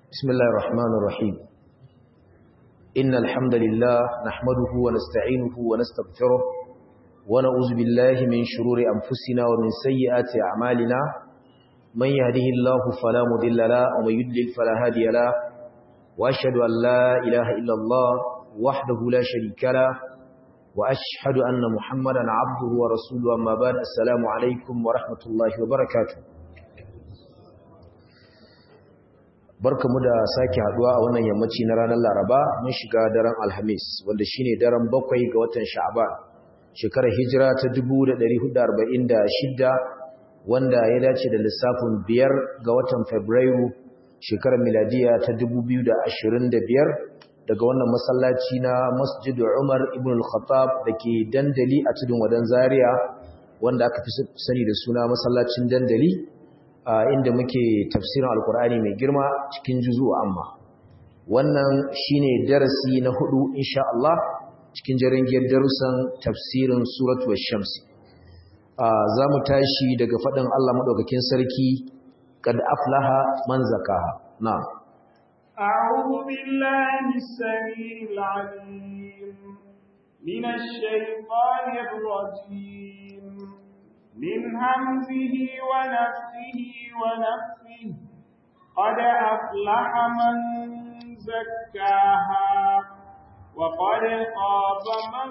بسم الله الرحمن الرحيم إن الحمد لله نحمده ونستعينه ونستغفره ونعوذ بالله من شرور أنفسنا ومن سيئات أعمالنا من يهده الله فلا مضل له ومن يضلل فلا هادي له وأشهد أن لا إله إلا الله وحده لا شريك له وأشهد أن محمدا عبده ورسوله أما بعد السلام عليكم ورحمة الله وبركاته barkamu da sake haduwa a wannan yammaci na ranar Laraba mun shiga daren Alhamis wanda shine daren bakwai ga watan Sha'ban shekarar hijira ta 1446 wanda ya dace da lissafin biyar ga watan Fabrairu shekarar miladiya ta 2025 daga wannan masallaci na Masjid Umar ibn al-Khattab dake dandali a tudun wadan Zaria wanda aka fi sani da suna masallacin dandali inda muke tafsirin alkur'ani mai girma cikin juzu amma wannan shine darasi na hudu insha Allah cikin jaringiyar darussan tafsirin suratul shams za mu tashi daga faɗin Allah madaukakin sarki kad aflaha man zakaha na'am أعوذ بالله السميع العليم من الشيطان الرجيم من همزه ونفسه ونفسه قد أفلح من زكاها وقد خاب من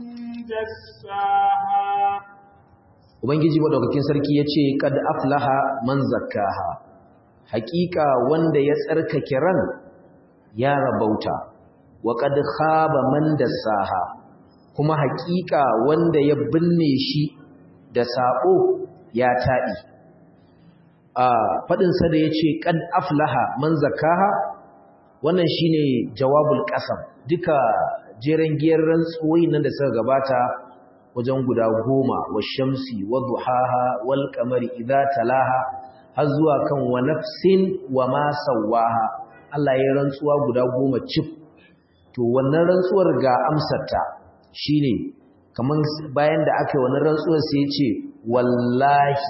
دساها Ubangiji madaukakin sarki ya ce, Kad aflaha man zakkaha, hakika wanda ya tsarkake ran ya rabauta, wa kad khaba man dassaha, kuma hakika wanda ya binne shi da saɓo ya taɗi a faɗinsa da ya ce ƙad aflaha man zakaha wannan shi ne jawabul ƙasam duka jeren giyar rantsuwoyi nan da suka gabata wajen guda goma wa shamsi wa duhaha wal kamari idza talaha har zuwa kan wa nafsin wa ma sawaha Allah ya rantsuwa guda goma cif to wannan rantsuwar ga amsarta shine kaman bayan da aka yi wani rantsuwar sai ce wallahi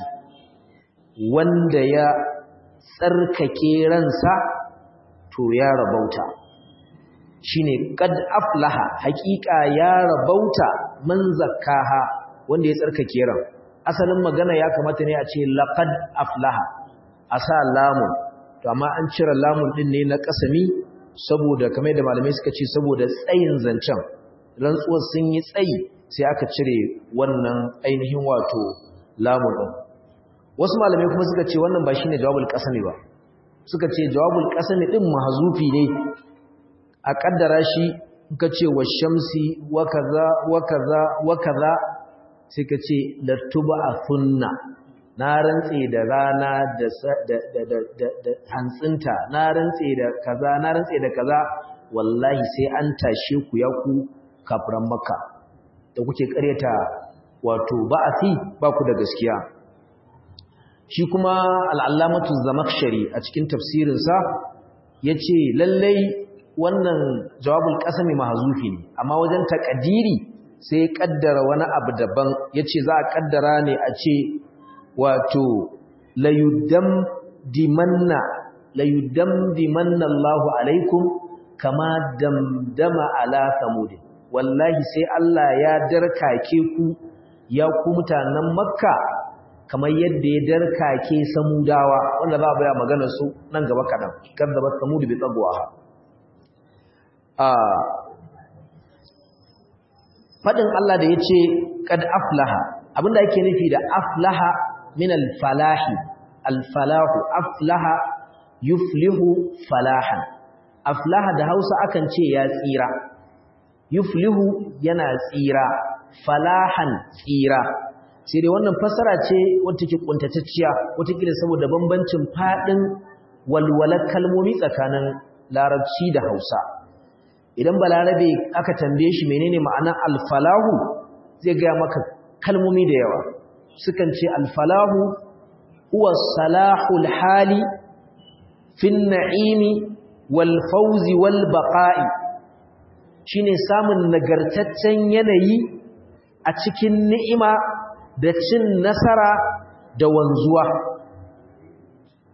wanda ya tsarkake ransa to ya rabauta shine qad aflaha haqiqa ya rabauta man zakkaha wanda ya tsarkake ran asalin magana ya kamata ne a ce laqad aflaha asa lamun to amma an cire lamun din ne na kasami saboda kamar da malamai suka ce saboda tsayin zancen rantsuwar sun yi tsayi sai aka cire wannan ainihin wato lamun ɗin wasu malamai kuma suka ce wannan ba shine jawabul qasami ba suka ce jawabul qasami din mahzufi ne a kaddara shi ka ce wa shamsi wa kaza wa kaza wa kaza sai ka ce latub'athunna na rantse da rana da da hantsinta na rantse da kaza na rantse da kaza wallahi sai an tashe ku ya ku kafiran makka da kuke karyata wato ba'athi ba ku da gaskiya shi kuma al'allamatu zamakshari a cikin tafsirinsa ya ce lallai wannan jawabul ƙasami mahazufi ne amma wajen taƙadiri sai ƙaddara wani abu daban ya ce za a ƙaddara ne a ce wato layudam dimanna layudam dimanna Allahu alaikum kama damdama ala samudin wallahi sai Allah ya darkake ku ya ku mutanen makka kamar yadda ya darkake samudawa wanda za a baya magana su nan gaba kaɗan kadzabat samud bi tagwaha a fadin Allah da yace kad aflaha abinda yake nufi da aflaha min al-falahi al-falahu aflaha yuflihu falahan aflaha da Hausa akan ce ya tsira yuflihu yana tsira falahan tsira sai dai wannan fasara ce wata ke kuntatacciya wata kila saboda bambancin fadin walwalar kalmomi tsakanin larabci da Hausa idan balarabe aka tambaye shi menene ma'anar alfalahu zai ga maka kalmomi da yawa sukan ce alfalahu huwa salahul hali fin na'imi wal fawzi wal baqa'i shine samun nagartaccen yanayi a cikin ni'ima da cin nasara da wanzuwa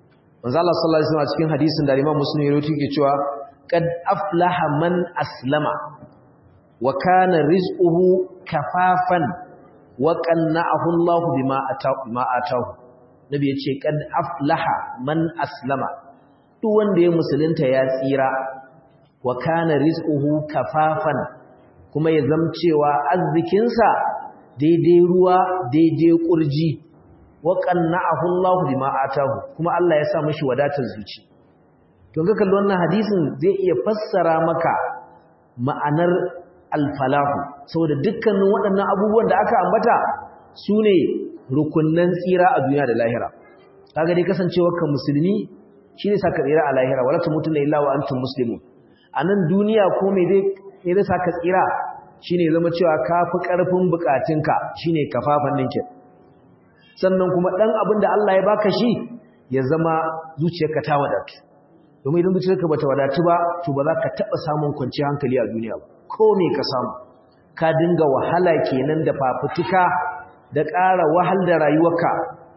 manzo Allah sallallahu alaihi wasallam cikin hadisin da Imam Muslim ya rawaito yake cewa qad aflaha man aslama wa kana rizquhu kafafan wa qanna'ahu Allah bima ataahu bima ataahu nabi yace qad aflaha man aslama duk wanda ya musulunta ya tsira wa kana rizquhu kafafan kuma ya zamcewa arzikinsa daidai ruwa daidai kurji wa qanna'ahu Allah bima atahu kuma Allah ya sa mishi wadatar zuci to ga kallon wannan hadisin zai iya fassara maka ma'anar al-falahu saboda dukkanin waɗannan abubuwan da aka ambata sune rukunnan tsira a duniya da lahira kaga dai kasancewar ka musulmi shine saka tsira a lahira wala tamutunna illa wa antum muslimun anan duniya ko me zai me zai saka tsira shine zama cewa kafi karfin bukatunka shine kafafan ninke sannan kuma dan abin da Allah ya baka shi ya zama zuciyarka ta wadatu domin idan zuciyarka bata wadatu ba to ba za ka taba samun kwanciyar hankali a duniya ba ko me ka samu ka dinga wahala kenan da fafutuka da ƙara wahal da rayuwarka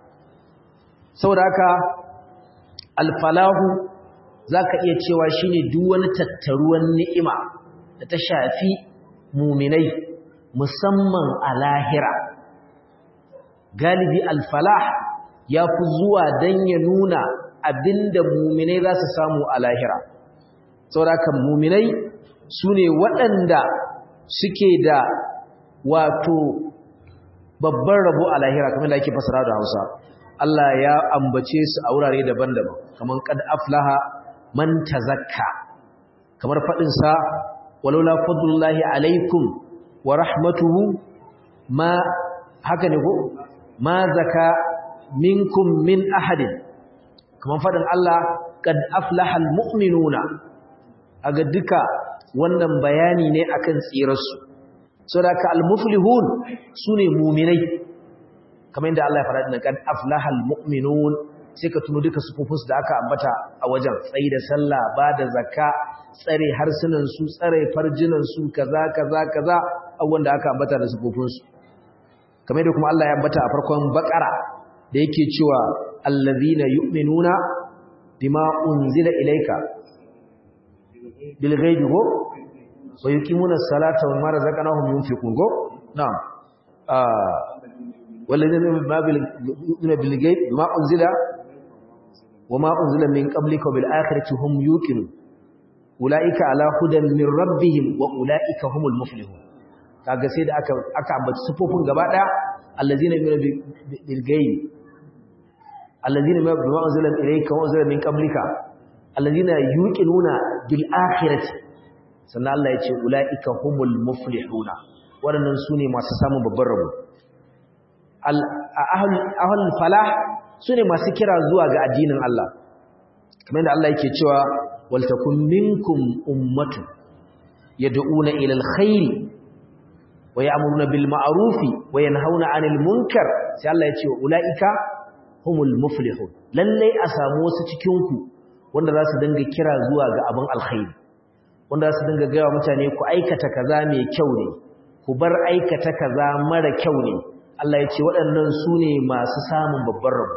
saboda haka alfalahu zaka iya cewa shine duk wani tattaruwan ni'ima da ta shafi muminai musamman a lahira galibi alfalah ya fi zuwa don ya nuna abinda muminai za su samu a lahira saurakan muminai su ne waɗanda suke da wato babban rabo a lahira kamar da ake fasara da hausa Allah ya ambace su a wurare daban-daban kamar kad aflaha man tazakka kamar faɗinsa walaula fadlullahi alaikum wa rahmatuhu ma haka ne ko ma zaka minkum min ahadin kaman fadin Allah kad aflahal mu'minuna aga duka wannan bayani ne akan tsirarsu saboda al-muflihun sune mu'minai kamar yadda Allah ya faɗa din kad aflahal mu'minun sai ka tuno duka sufufunsu da aka ambata a wajen tsayi da sallah ba da zakka tsare harsunansu tsare farjinansu kaza kaza kaza abubuwan da aka ambata da sufufunsu kamar da kuma Allah ya ambata a farkon bakara da yake cewa allazina yu'minuna bima unzila ilayka bil ghaibi go wa yuqimuna as-salata wa mimma razaqnahum yunfiqun go na'am ah والذين يؤمنون بالغيب بما أنزل وما أنزل من قبلك وبالآخرة هم يوقنون أولئك على هدى من ربهم وأولئك هم المفلحون kaga sai da aka aka ambaci sufofin gaba daya allazina yu'minu bil ghaib allazina ma bima unzila ilayka wa unzila min qablika allazina yuqinuna bil akhirati sannan Allah ya ce ulaika humul muflihuna waɗannan sune masu samun babban rabo ahlul falah sune masu kira zuwa ga addinin Allah kamar da Allah yake cewa wal takum minkum ummatun yad'una ila alkhairi wa ya'muruna bil ma'rufi wa yanhauna 'anil munkar sai Allah ya ce ulaika humul muflihun lalle a samu wasu cikin ku wanda za su dinga kira zuwa ga abin alkhairi wanda za su dinga ga mutane ku aikata kaza mai kyau ne ku bar aikata kaza mara kyau ne Allah ya ce waɗannan su ne masu samun babban rabu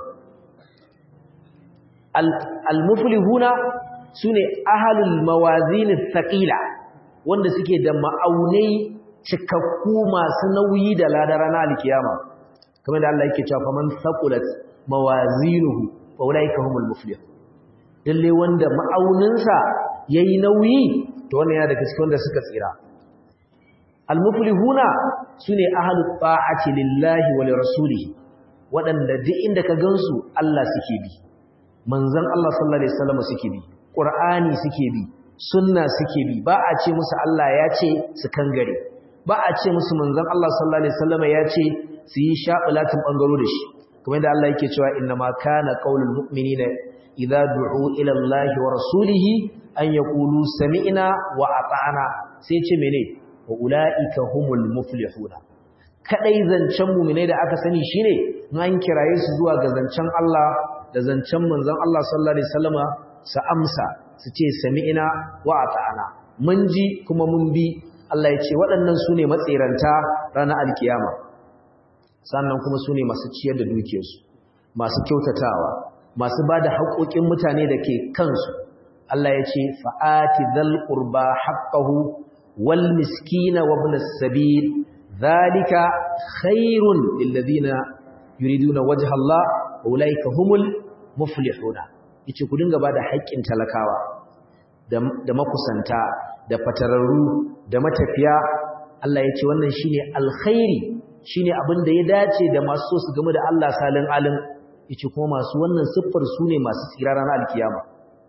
al-muflihuna su ne ahalul mawazinin saƙila wanda suke da ma'aunai cikakku masu nauyi da ladara na alkiyama kamar da Allah yake cewa faman saqulat mawazinuhu fa ulaika humul muflihun dalle wanda ma'auninsa yayi nauyi to wannan yana daga cikin wanda suka tsira almuflihuna sune ahlut ta'ati lillahi wa lirasulihi wadanda duk inda ka gansu Allah suke bi manzon Allah sallallahu alaihi wasallam suke bi qur'ani suke bi sunna suke bi ba a ce musu Allah ya ce su kangare ba a ce musu manzon Allah sallallahu alaihi wasallam ya ce su yi sha'ulatin bangaro da shi kuma inda Allah yake cewa inna ma kana qaulul mu'minina idza du'u ila Allah wa rasulihi an yaqulu sami'na wa ata'na sai ce mene wa ula'ika humul muflihuna kadai zancen mu'minai da aka sani shine an kiraye su zuwa ga zancen Allah da zancen manzon Allah sallallahu alaihi wasallama su amsa su ce sami'na wa ata'ana mun ji kuma mun bi Allah ya ce waɗannan su ne matsiranta ranar alkiyama sannan kuma su ne masu ciyar da dukiyarsu masu kyautatawa masu bada haƙoƙin mutane da ke kansu Allah ya ce fa'ati dhal qurba haqqahu wal miskina wa ibn as-sabil dhalika khairun lil ladina yuriduna wajha Allah ulaika humul muflihuna yace ku dinga bada haƙƙin talakawa da makusanta da fatararru da matafiya Allah yace wannan shine alkhairi shine abin da ya dace da masu so su game da Allah salin alim yace kuma masu wannan siffar su ne masu tsira ranar alkiyama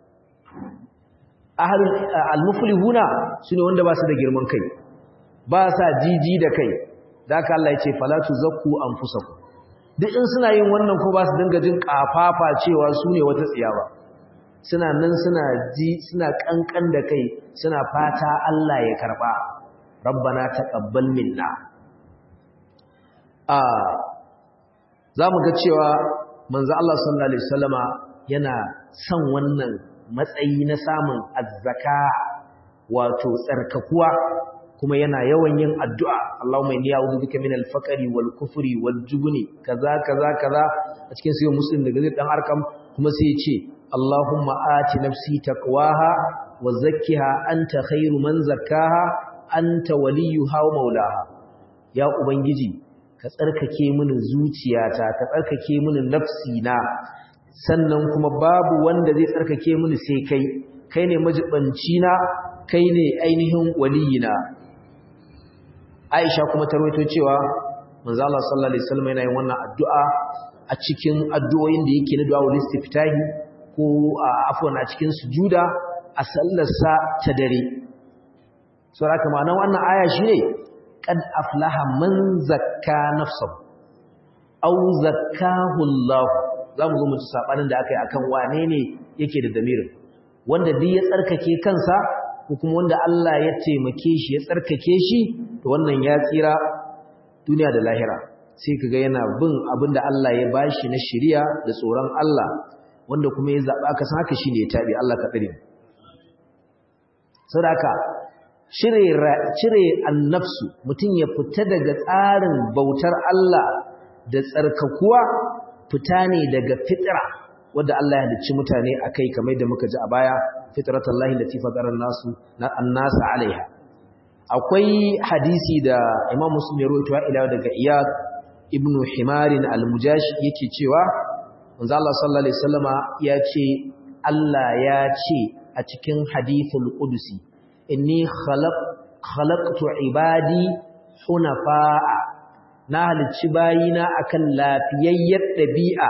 ahlul almuflihuna sune wanda ba su da girman kai ba sa jiji da kai zaka Allah yace fala tuzakku anfusakum duk in suna yin wannan ko ba su dinga jin kafafa cewa su ne wata tsiya ba suna nan suna ji suna kankan da kai suna fata Allah ya karba rabbana taqabbal minna a zamu ga cewa manzo Allah sallallahu alaihi wasallama yana son wannan matsayi na samun azzaka wato tsarkakuwa kuma yana yawan yin addu'a Allahumma inni a'udhu bika min al-faqri wal kufri wal jubni kaza kaza kaza a cikin sayyid muslim daga zai dan arkam kuma sai ya ce Allahumma ati nafsi taqwaha wa zakkiha anta khairu man zakkaha anta waliyuha wa maulaha ya ubangiji ka tsarkake mini zuciyata ka tsarkake mini nafsina sannan kuma babu wanda zai tsarkake mini sai kai kai ne majibanci na kai ne ainihin waliyina Aisha kuma ta rawaito cewa manzo Allah sallallahu alaihi wasallam yana yin wannan addu'a a cikin addu'o'in da yake na du'a wal istiftahi ko afwan a cikin sujuda a sallarsa ta dare so haka ma'anar wannan aya shine qad aflaha man zakka nafsahu aw zakkahu Allah zamu zo mu ci sabanin da akai akan wane ne yake da damirin wanda duk ya tsarkake kansa ko kuma wanda Allah ya taimake shi ya tsarkake shi to wannan ya tsira duniya da lahira sai kaga yana bin abinda Allah ya bashi na shari'a da tsoron Allah wanda kuma ya zaba ka san haka shine ya tabi Allah ka tsare sadaka cire cire annafsu mutun ya fita daga tsarin bautar Allah da tsarkakuwa fita ne daga fitra wanda Allah ya halicci mutane akai kamar da muka ji a baya fitratallahi lati fatara nasu na annas alaiha akwai hadisi da Imam Muslim ya rawaito ila daga Iyad ibn Himarin al-Mujashi yake cewa manzo Allah sallallahu alaihi wasallama ya ce Allah ya ce a cikin hadithul qudusi inni khalaq khalaqtu ibadi hunafa'a na halicci bayina akan lafiyayyar dabi'a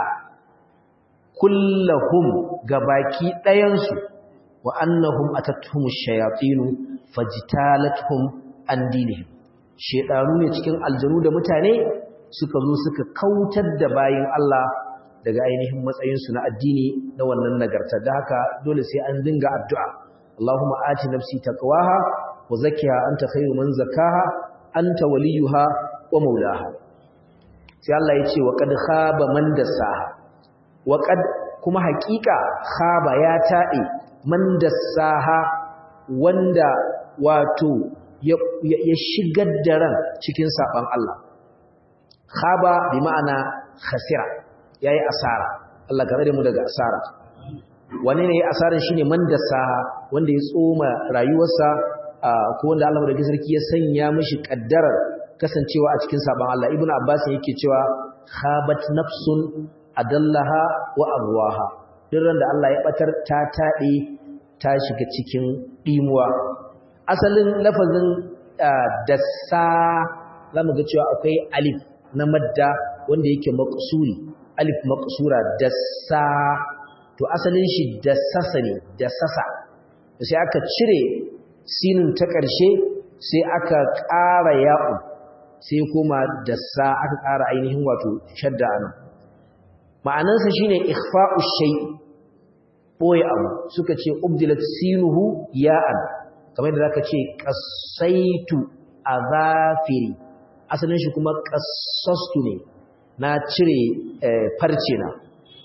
kullahum gabaki ɗayansu wa annahum atatuhum ash-shayatin fajtalatuhum an dinihim shedanu ne cikin aljanu da mutane suka zo suka kautar da bayin Allah daga ainihin matsayin su na addini na wannan nagarta da haka dole sai an dinga addu'a Allahumma ati nafsi taqwaha wa zakkiha anta khayru man zakkaha anta waliyuha wa maulaha sai Allah ya ce wa qad khaba man dasaha wa qad kuma haƙiƙa khaba ya taɗe man dassaha wanda wato ya shigar da ran cikin saban Allah khaba bi ma'ana khasira yayi asara Allah ka tsare mu daga asara wani ne yayi asaran shine man dassaha wanda ya tsoma rayuwarsa ko wanda Allah da sarki ya sanya mishi kaddarar kasancewa a cikin saban Allah ibnu abbas yake cewa khabat nafsun adallaha wa arwaha duk da Allah ya batar ta tade ta shiga cikin dimuwa asalin lafazin dassa zamu ga cewa akwai alif na madda wanda yake maqsuri alif maqsura dassa to asalin shi dassasa ne dassasa sai aka cire sinin ta ƙarshe sai aka ƙara ya'u sai kuma dassa aka ƙara ainihin wato shadda anan ma'anansa shine ikhfa'u shay boye abu suka ce ubdilat sinuhu ya'an kamar da zaka ce qasaitu azafiri asalin shi kuma qassastu ne na cire farce na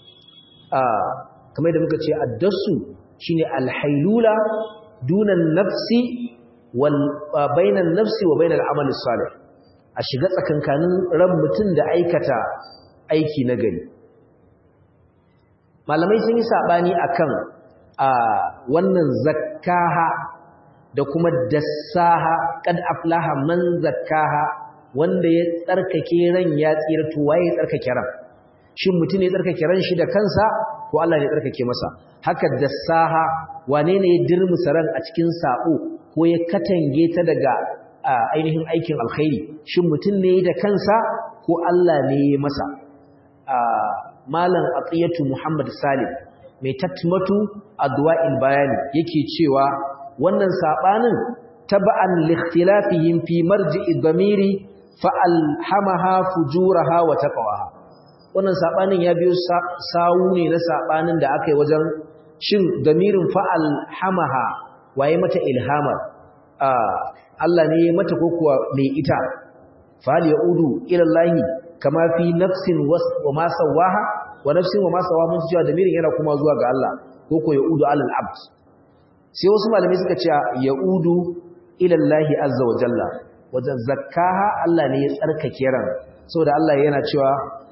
ah kamar da muka ce addasu shine alhailula dunan nafsi wal bainan nafsi wa bainal amali salih a shiga tsakankanin ran mutum da aikata aiki na gari malamai sun yi sabani akan a wannan zakkaha da kuma dassaha kad aflaha man zakkaha wanda ya tsarkake ran ya tsira to waye ya tsarkake ran shin mutum ne ya tsarkake ran shi da kansa ko Allah ne ya tsarkake masa haka dassaha wane ne ya dirmusa ran a cikin sabo ko ya katange ta daga ainihin aikin alkhairi shin mutum ne da kansa ko Allah ne ya masa malam aqiyatu muhammad salim mai tatmatu adwa'il bayani yake cewa wannan sabanin taba'an likhtilafihim fi marji'i dhamiri fa alhamaha fujuraha wa taqwaha wannan sabanin ya biyo sawu ne na sabanin da aka yi wajen shin damirin fa alhamaha waye mata ilhamar Allah ne ya mata ko kuwa mai ita fal yaudu ila Allah kama fi nafsin wa ma sawaha wa nafsin wa ma sawaha mun cewa damirin yana kuma zuwa ga Allah ko ko yaudu alal abd sai wasu malamai suka ce yaudu ila Allah azza wa jalla wajen zakkaha Allah ne ya tsarkake ran saboda Allah yana cewa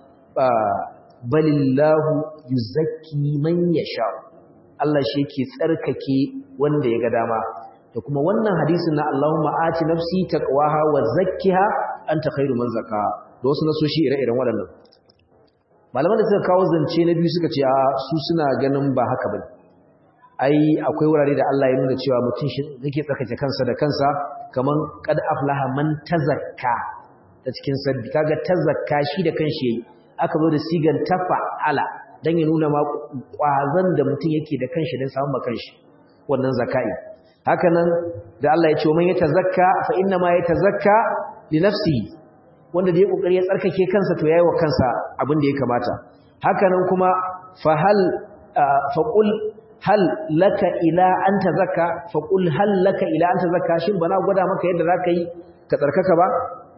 balillahu yuzakki man yasha Allah shi yake tsarkake wanda ya ga dama da kuma wannan hadisin na Allahumma ati nafsi taqwaha wa zakkiha anta khairu man zakkaha da wasu nasoshi ire-iren waɗannan malaman da suka kawo zance na biyu suka ce a su suna ganin ba haka bane ai akwai wurare da Allah ya nuna cewa mutum shi yake tsarkake kansa da kansa kaman qad aflaha man tazakka ta cikin sabbi kaga tazakka shi da kanshi yayi aka zo da sigan tafa'ala dan ya nuna ma kwazan da mutum yake da kanshi dan samun makanshi wannan zakai haka nan da Allah ya ce man yatazakka fa inna ma yatazakka li nafsihi wanda da ya kokari ya tsarkake kansa to yayi wa kansa abin da ya kamata haka nan kuma fa hal fa qul hal laka ila an tazakka fa qul hal laka ila an tazakka shin bana gwada maka yadda zaka yi ka tsarkaka ba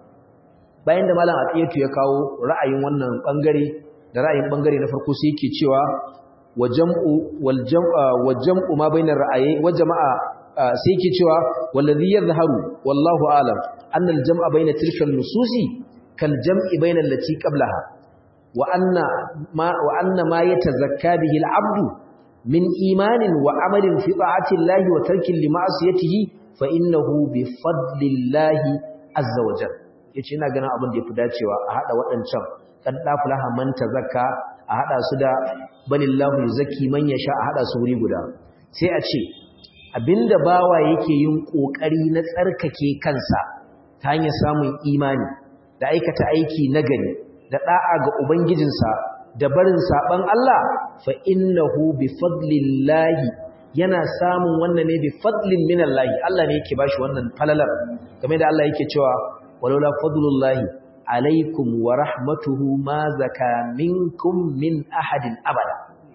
bayan da malam aqiyatu ya kawo ra'ayin wannan bangare da ra'ayin bangare na farko sai yake cewa wa jam'u wal jam'a wa jam'u ma bainar ra'ayi wa jama'a sai yake cewa wallazi yadhharu wallahu a'lam anna al jam'a baina tilka al nususi kal jam'i baina allati qablaha wa anna ma wa anna ma yatazakka bihi al 'abdu min imanin wa amalin fi ta'ati llahi wa tarkin li ma'siyatihi fa innahu bi fadlillahi azza wa jalla yace ina ganin abin da yafi dacewa a hada waɗancan kan dafulaha man tazakka a hada su da balillahu yuzakki man yasha a hada su wuri guda sai a ce abinda bawa yake yin kokari na tsarkake kansa ta hanyar samun imani da aikata aiki nagari da da'a ga ubangijinsa da barin saban Allah fa innahu bi fadlillahi yana samun wannan ne bi fadlin minallahi Allah ne yake bashi wannan falalar game da Allah yake cewa walaula fadlullahi alaikum wa rahmatuhu ma zaka minkum min ahadin abada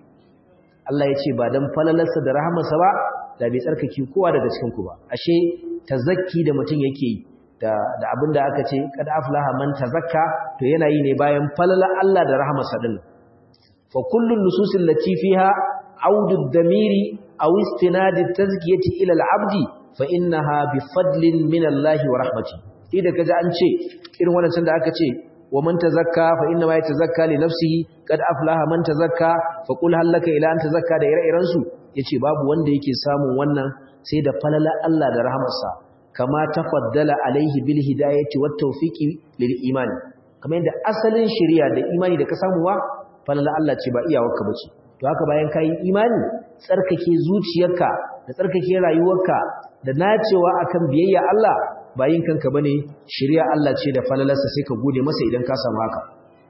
Allah ya ce ba dan falalarsa da rahmarsa ba da bai tsarkake kowa daga cikin ku ba ashe tazakki da mutum yake yi da da abinda aka ce kad aflaha man tazakka to yana yi ne bayan falalar Allah da rahmarsa din fa kullu nususil lati fiha audu damiri aw istinad at-tazkiyati ila al-abdi fa innaha bi fadlin min Allah wa rahmatihi idan kaji an ce irin wannan da aka ce wa man tazakka fa inna ma yatazakka li nafsihi qad aflaha man tazakka fa qul hal laka ila an tazakka da ire-iren su yace babu wanda yake samun wannan sai da falala Allah da rahmarsa kama tafaddala alaihi bil hidayati wat tawfiqi lil iman kamar yadda asalin shari'a da imani da ka samu wa falala Allah ce ba iyawarka bace to haka bayan kai imani tsarkake zuciyarka da tsarkake rayuwarka da nacewa akan biyayya Allah bayin kanka bane shari'a Allah ce da falalarsa sai ka gode masa idan ka samu haka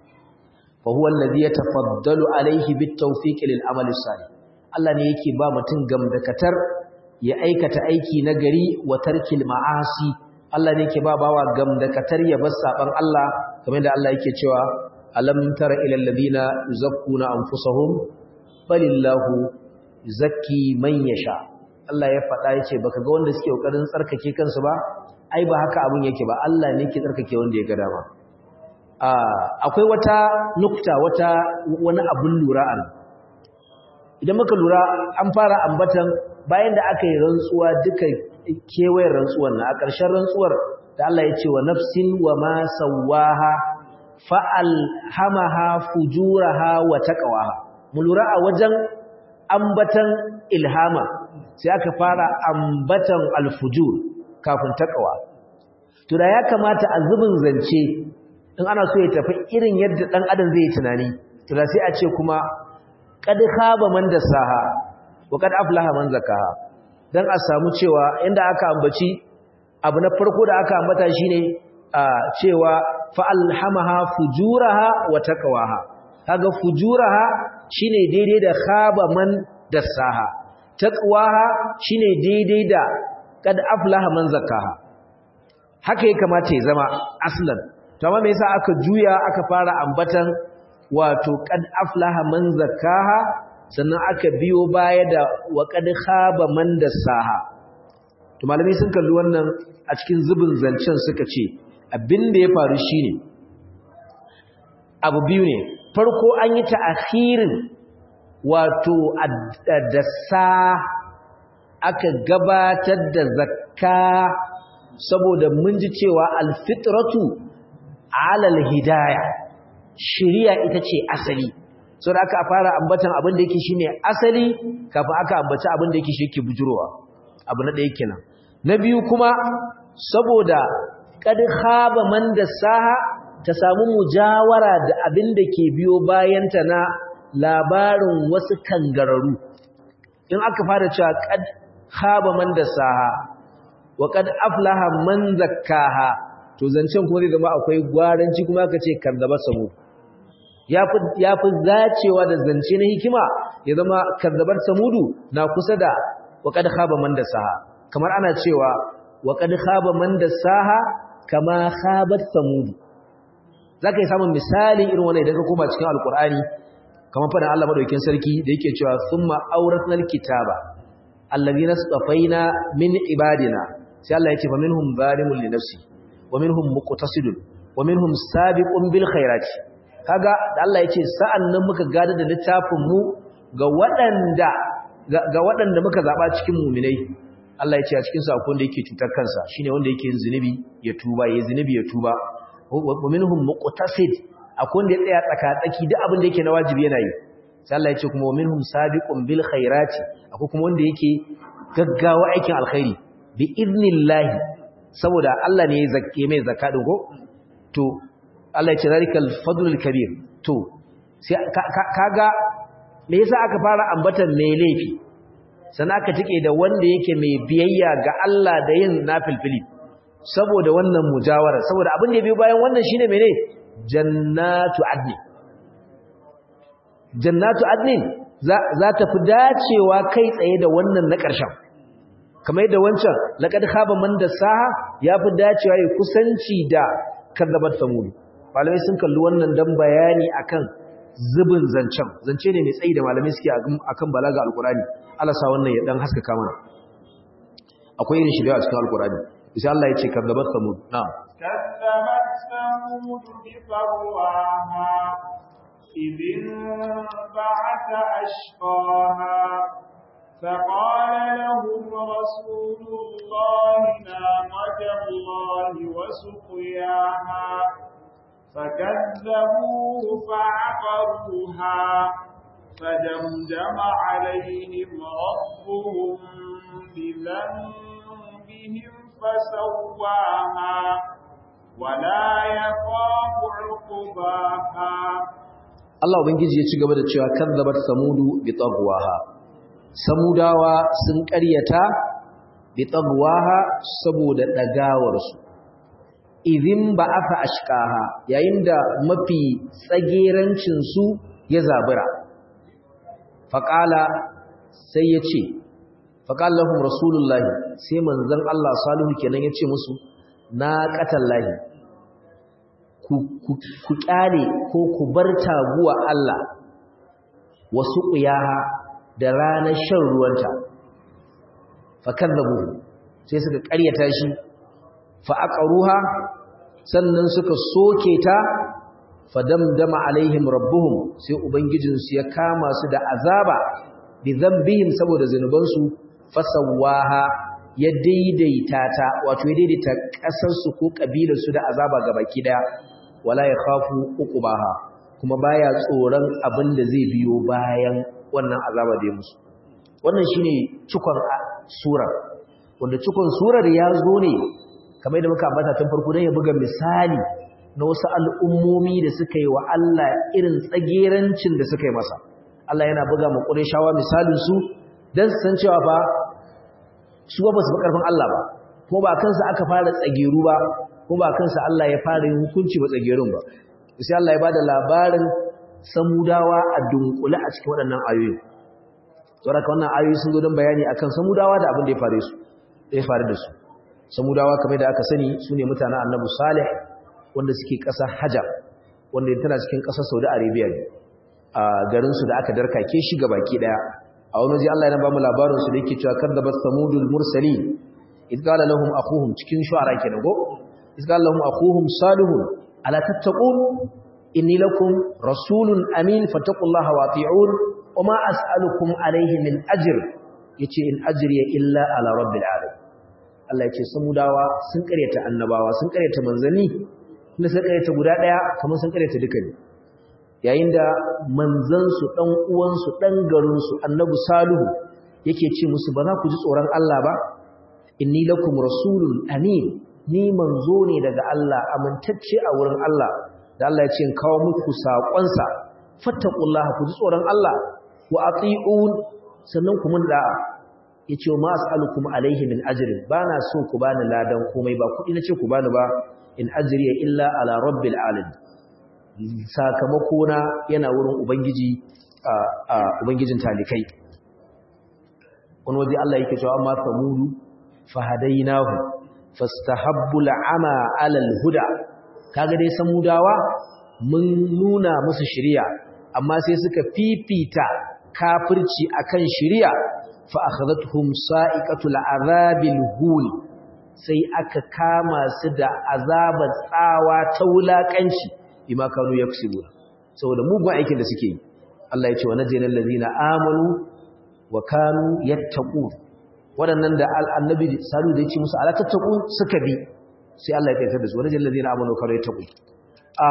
fa huwa alladhi yatafaddalu alayhi bit tawfiq lil amal salih Allah ne yake ba mutum gamdakatar ya aikata aiki na gari wa tarkil ma'asi Allah ne yake ba bawa gamdakatar ya bar saban Allah kamar da Allah yake cewa alam tara ila alladhina yuzakkuna anfusahum balillahu yuzakki man yasha Allah ya faɗa yace baka ga wanda suke kokarin tsarkake kansu ba ai ba haka abun yake ba Allah ne ke tsarkake wanda ya ga dama akwai wata nukta wata wani abun lura an idan muka lura an fara ambatan bayan da aka yi rantsuwa duka kewayen rantsuwar na a ƙarshen rantsuwar da Allah ya ce wa nafsin wa ma sawaha fa'al hamaha fujuraha wa taqwaha mu lura a wajen ambatan ilhama sai aka fara ambatan alfujur kafin taqwa to da ya kamata a zubin zance in ana so ya tafi irin yadda dan adam zai tunani to da sai a ce kuma qad khaba man dasaha wa qad aflaha man zakaha dan a samu cewa inda aka ambaci abu na farko da aka ambata shine cewa fa alhamaha fujuraha wa taqwaha kaga fujuraha shine daidai da khaba man dasaha taqwaha shine daidai da qad aflaha man zakaha haka ya kamata ya zama aslan to amma me yasa aka juya aka fara ambatan wato qad aflaha man zakaha sannan aka biyo baya da wa qad khaba man dasaha to malami sun kalli wannan a cikin zubin zancen suka ce abin da ya faru shine abu biyu ne farko an yi ta'akhirin wato dasa aka gabatar da zakka saboda mun ji cewa alfitratu alal hidaya shiriya ita ce asali saboda aka fara ambatan abin da yake shine asali kafin aka ambaci abin da yake shi yake bujurowa abu na ɗaya kenan na biyu kuma saboda kad khaba man dasaha ta samu mujawara da abin da ke biyo bayanta na labarin wasu kangararu in aka fara cewa kad khaba man dasaha wa kad aflaha man zakkaha to zancen kuma zai zama akwai gwaranci kuma aka ce kazzaba samu yafi yafi zacewa da zance na hikima ya zama kazzabar samudu na kusa da wa kad khaba man dasaha kamar ana cewa wa kad khaba man dasaha kama khabat samud zaka yi samun misali irin wannan idan ka koma cikin alqur'ani kamar fadan Allah madaukakin sarki da yake cewa summa awratnal kitaba allazina safaina min ibadina sai Allah yake fa minhum zalimun li nafsi wa minhum muqtasidun wa minhum sabiqun bil khairati kaga da Allah yace sa'annan muka gada da littafin mu ga waɗanda ga waɗanda muka zaba cikin mu'minai Allah ya ce a cikin sakon da yake cutar kansa shine wanda yake yin zinubi ya tuba yayin zinubi ya tuba wa minhum muqtasid akwai wanda ya tsaya tsaka-tsaki duk abin da yake na wajibi yana yi sai Allah ya ce kuma wa minhum sabiqun bil khairati akwai kuma wanda yake gaggawa aikin alkhairi bi idnillahi saboda Allah ne ya zakke mai zakka din ko to Allah ya ce zalikal fadlul kabir to sai kaga me yasa aka fara ambatan mai laifi sannan aka tike da wanda yake mai biyayya ga Allah da yin nafilfili saboda wannan mujawara saboda abin da biyo bayan wannan shine mene jannatu adni jannatu adnin za ta fi dacewa kai tsaye da wannan na ƙarshen kamar yadda wancan laqad khaba man dasaha ya fi dacewa ya kusanci da kadzabat samud malamai sun kalli wannan dan bayani akan zubin zancen zance ne mai tsayi da malamai suke akan balaga alqurani Allah sa wannan ya dan haskaka mana akwai irin shi da a cikin alqurani sai Allah ya ce kadzabat samud na'am كذبت ثمود بطغواها إذ انبعث أشقاها فقال لهم رسول الله ناقة الله وسقياها فكذبوه فعقروها فدمدم عليهم ربهم بذنبهم فسواها ولا يخاف عقباها Allah ubangiji ya ci gaba da cewa kazzabat samudu bi tagwaha samudawa sun ƙaryata bi tagwaha saboda dagawar su idin ba'atha ashqaha yayin da mafi tsagerancin su ya zabura faqala sai ya ce faqala lahum rasulullahi sai manzon Allah salihu kenan ya ce musu na qatallahi ku kyale ko ku bar taguwa Allah wasu ƙuyaha da ranar shan ruwanta fakadzabu sai suka ƙaryata shi fa aqaruha sannan suka soke ta fadamdama alaihim rabbuhum sai ubangijin su ya kama su da azaba bi dhanbihim saboda zanubansu fasawaha ya daidaita ta wato ya daidaita kasar su ko kabilar su da azaba gabaki daya wala ya khafu uqubaha kuma baya tsoron abin da zai biyo bayan wannan azaba da ya musu wannan shine cikon surar wanda cikon surar ya zo ne kamar da muka ambata tun farko don ya buga misali na wasu al'ummomi da suka yi wa Allah irin tsagerancin da suka yi masa Allah yana buga ma shawa misalin su don su san cewa fa su ba su ƙarfin Allah ba ko ba kansa aka fara tsageru ba ko ba kansa Allah ya fara yin hukunci ba tsagerun ba sai Allah ya bada labarin samudawa a dunkule a cikin waɗannan ayoyi saboda wannan ayoyi sun zo don bayani akan samudawa da abin da ya faru su da ya faru da su samudawa kamar da aka sani su ne mutanen annabi salih wanda suke ƙasar hajar wanda tana cikin ƙasar saudi arabia ne a garinsu da aka darkake shi ga baki ɗaya a wani waje allah yana ba mu labarinsu da yake cewa kadda bas samudul mursali idh qala lahum akhuhum cikin shu'ara kenan go idh qala lahum akhuhum salihun ala tattaqun inni lakum rasulun amin fattaqullaha wa ati'un wama as'alukum alayhi min ajr yace in ajriya illa ala rabbil alamin Allah yace samudawa sun karyata annabawa sun karyata manzanni kuma sun karyata guda daya kamar sun karyata duka ne yayin da manzan su dan uwan su dan garin su annabi salihu yake ce musu ba za ku ji tsoron Allah ba inni lakum rasulun amin ni manzo ne daga Allah amintacce a wurin Allah da Allah ya ce kawo muku saƙonsa fattaqullaha ku ji tsoron Allah wa ati'un sannan ku mun da'a yace ma as'alukum alaihi min ajrin bana so ku bani ladan komai ba kudi nace ku bani ba in ajriya illa ala rabbil alamin sakamako na yana wurin ubangiji a ubangijin talikai wani waje Allah yake cewa amma samudu fahadainahu fastahabbu al'ama ala al-huda kaga dai samudawa mun nuna musu shari'a amma sai suka fifita kafirci akan shari'a fa akhadhatuhum sa'iqatul azabil hul sai aka kama su da azabar tsawa ta wulakanci bima kanu yaksubu saboda mugun aikin da suke yi Allah ya ce wa najina allazina amanu wa kanu yattaqun wadannan da annabi salu da ya ce musu ala tattaqun suka bi sai Allah ya kaita da su wa najina allazina amanu wa kanu yattaqun a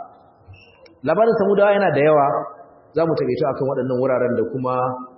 labarin samudawa yana da yawa za mu taƙaito akan waɗannan wuraren da kuma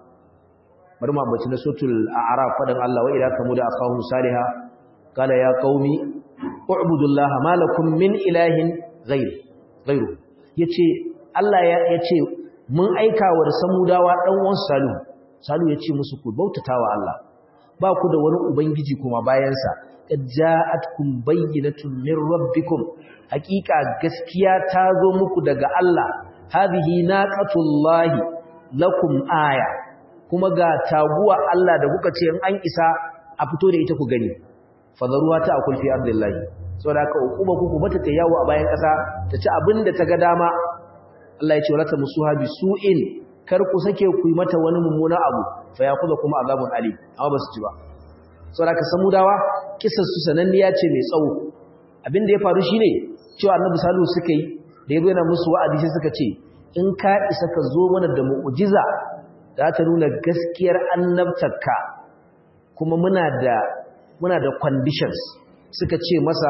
bari mu ambaci na sotul a'raf fadan Allah wa ila samuda akahum saliha qala ya qaumi u'budullaha ma lakum min ilahin ghayr ghayru yace Allah ya yace mun aika wa samudawa dan uwan salu salu yace musu ku bautatawa Allah ba ku da wani ubangiji kuma bayan sa ja'atkum bayyinatun min rabbikum haqiqa gaskiya ta zo muku daga Allah hadhihi naqatullahi lakum aya kuma ga taguwa Allah da kuka ce in an isa a fito da ita ku gani fadaruwa ta akul fi ardillahi saboda haka hukuma ku ku bata ta yawo a bayan kasa ta ci abinda ta ga dama Allah ya ce wala ta musuha bi su'in kar ku sake ku yi mata wani mummuna abu fa yakuza kuma azabun ali amma ba su ci ba saboda haka samudawa kissar su sananniya ce mai tsawo abinda ya faru shine cewa annabi salihu suka yi da ya yana musu wa'adi sai suka ce in ka isa ka zo mana da mu'jiza za ta nuna gaskiyar annabtarka kuma muna da muna da conditions suka ce masa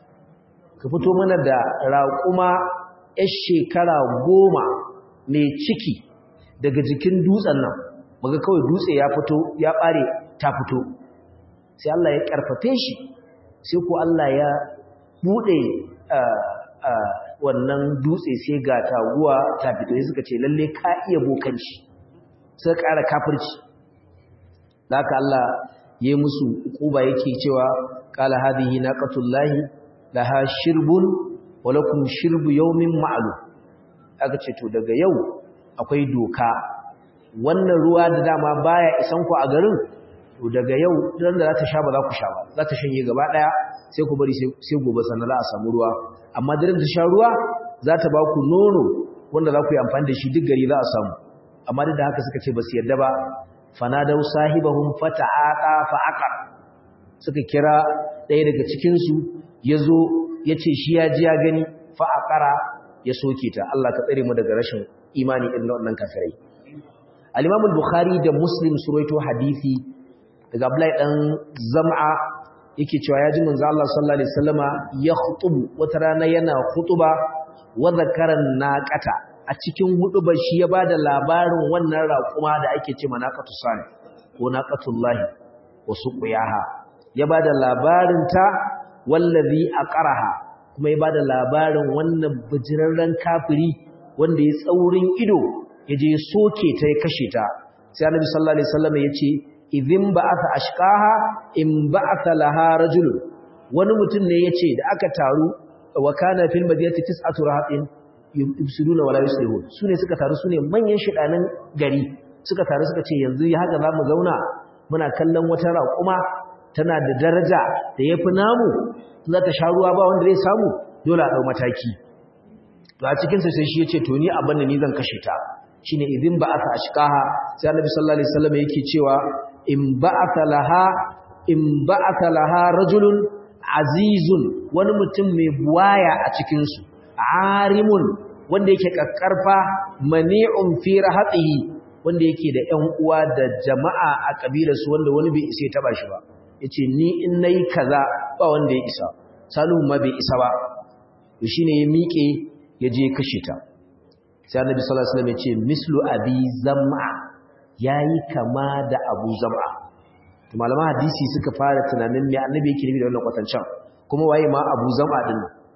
ka fito mana da raƙuma 'yar shekara goma mai ciki daga jikin dutsen nan maga kawai dutse ya fito ya ɓare ta fito sai Allah ya ƙarfafe shi sai ko Allah ya buɗe wannan dutse sai ga taguwa ta fito sai suka ce lalle ka iya bokanci suka ƙara kafirci haka Allah yayi musu kuba yake cewa qala hadhihi naqatullahi laha shirbun wa lakum shirbu yawmin ma'lum aka ce to daga yau akwai doka wannan ruwa da dama baya isan ku a garin to daga yau dan da za ta sha ba za ku sha ba za ta shanye gaba daya sai ku bari sai gobe sannan za a samu ruwa amma daren da sha ruwa za ta ba ku nono wanda za ku yi amfani da shi duk gari za a samu amma duk da haka suka ce ba su yarda ba fanadau sahibahum fata'aqa fa'aqar suka kira ɗaya daga cikin su yazo yace shi ya ji ya gani fa'aqara ya soke ta Allah ka tsare mu daga rashin imani irin wannan kafirai al-Imam al-Bukhari da Muslim surwaito hadisi daga Abdullahi dan Zam'a yake cewa ya ji manzo Allah sallallahu alaihi wasallama ya khutubu wata rana yana khutuba wa zakaran naqata a cikin hudubar shi ya bada labarin wannan raƙuma da ake ce manaqatu sani ko naqatullahi wa suqiyaha ya bada labarin ta wallazi aqraha kuma ya bada labarin wannan bijirarren kafiri wanda ya tsaurin ido ya je soke ta ya kashe ta sai annabi sallallahu alaihi wasallam ya ce idhin ba'atha ashqaha in ba'atha laha rajul wani mutum ne yace da aka taru wa kana fil madinati tis'atu rahatin yubsiduna wala yuslihun sune suka taru sune manyan shidanan gari suka taru suka ce yanzu ya haka zamu zauna muna kallon wata raƙuma tana da daraja da yafi namu za ta sha ruwa ba wanda zai samu dole a dau mataki to a cikin sa sai shi yace to ni abin da ni zan kashe ta shine idin ba'atha ashqaha sai annabi sallallahu alaihi wasallam yake cewa in ba'atha laha in ba'atha laha rajulun azizun wani mutum mai buwaya a cikin su arimun wanda yake kakkarfa mani'un fi rahatihi wanda yake da ƴan uwa da jama'a a kabilar su wanda wani bai isa ya taba shi ba yace ni in nayi kaza ba wanda ya isa salihu ma bai isa ba to shine ya miƙe ya je kashe ta sai annabi sallallahu alaihi wasallam ya ce mislu abi zam'a yayi kama da abu zam'a to malaman hadisi suka fara tunanin me annabi yake nufi da wannan kwatancan kuma waye ma abu zam'a din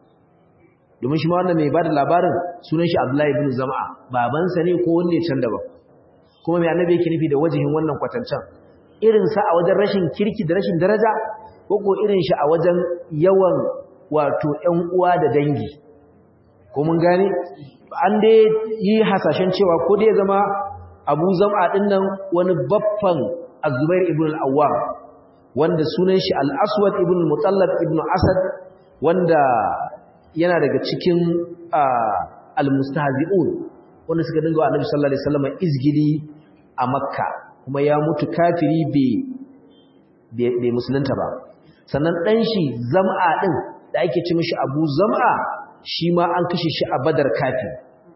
domin shi ma wannan mai bada labarin sunan shi abdullahi ibn zam'a babansa ne ko wanne can daban kuma me annabi yake nufi da wajihin wannan kwatancan irin sa a wajen rashin kirki da rashin daraja ko ko irin shi a wajen yawan wato ƴan uwa da dangi ko mun gane an dai yi hasashen cewa ko dai zama abu zama ɗin nan wani baffan azubair ibn al'awwam wanda sunan shi al'aswad ibn mutallab ibn asad wanda yana daga cikin al-mustahzi'un wanda suka dinga wa annabi sallallahu alaihi wasallam izgili a makka kuma ya mutu kafiri bai musulunta ba sannan ɗan shi zam'a ɗin da ake ci mishi abu zam'a shi ma an kashe shi a badar kafin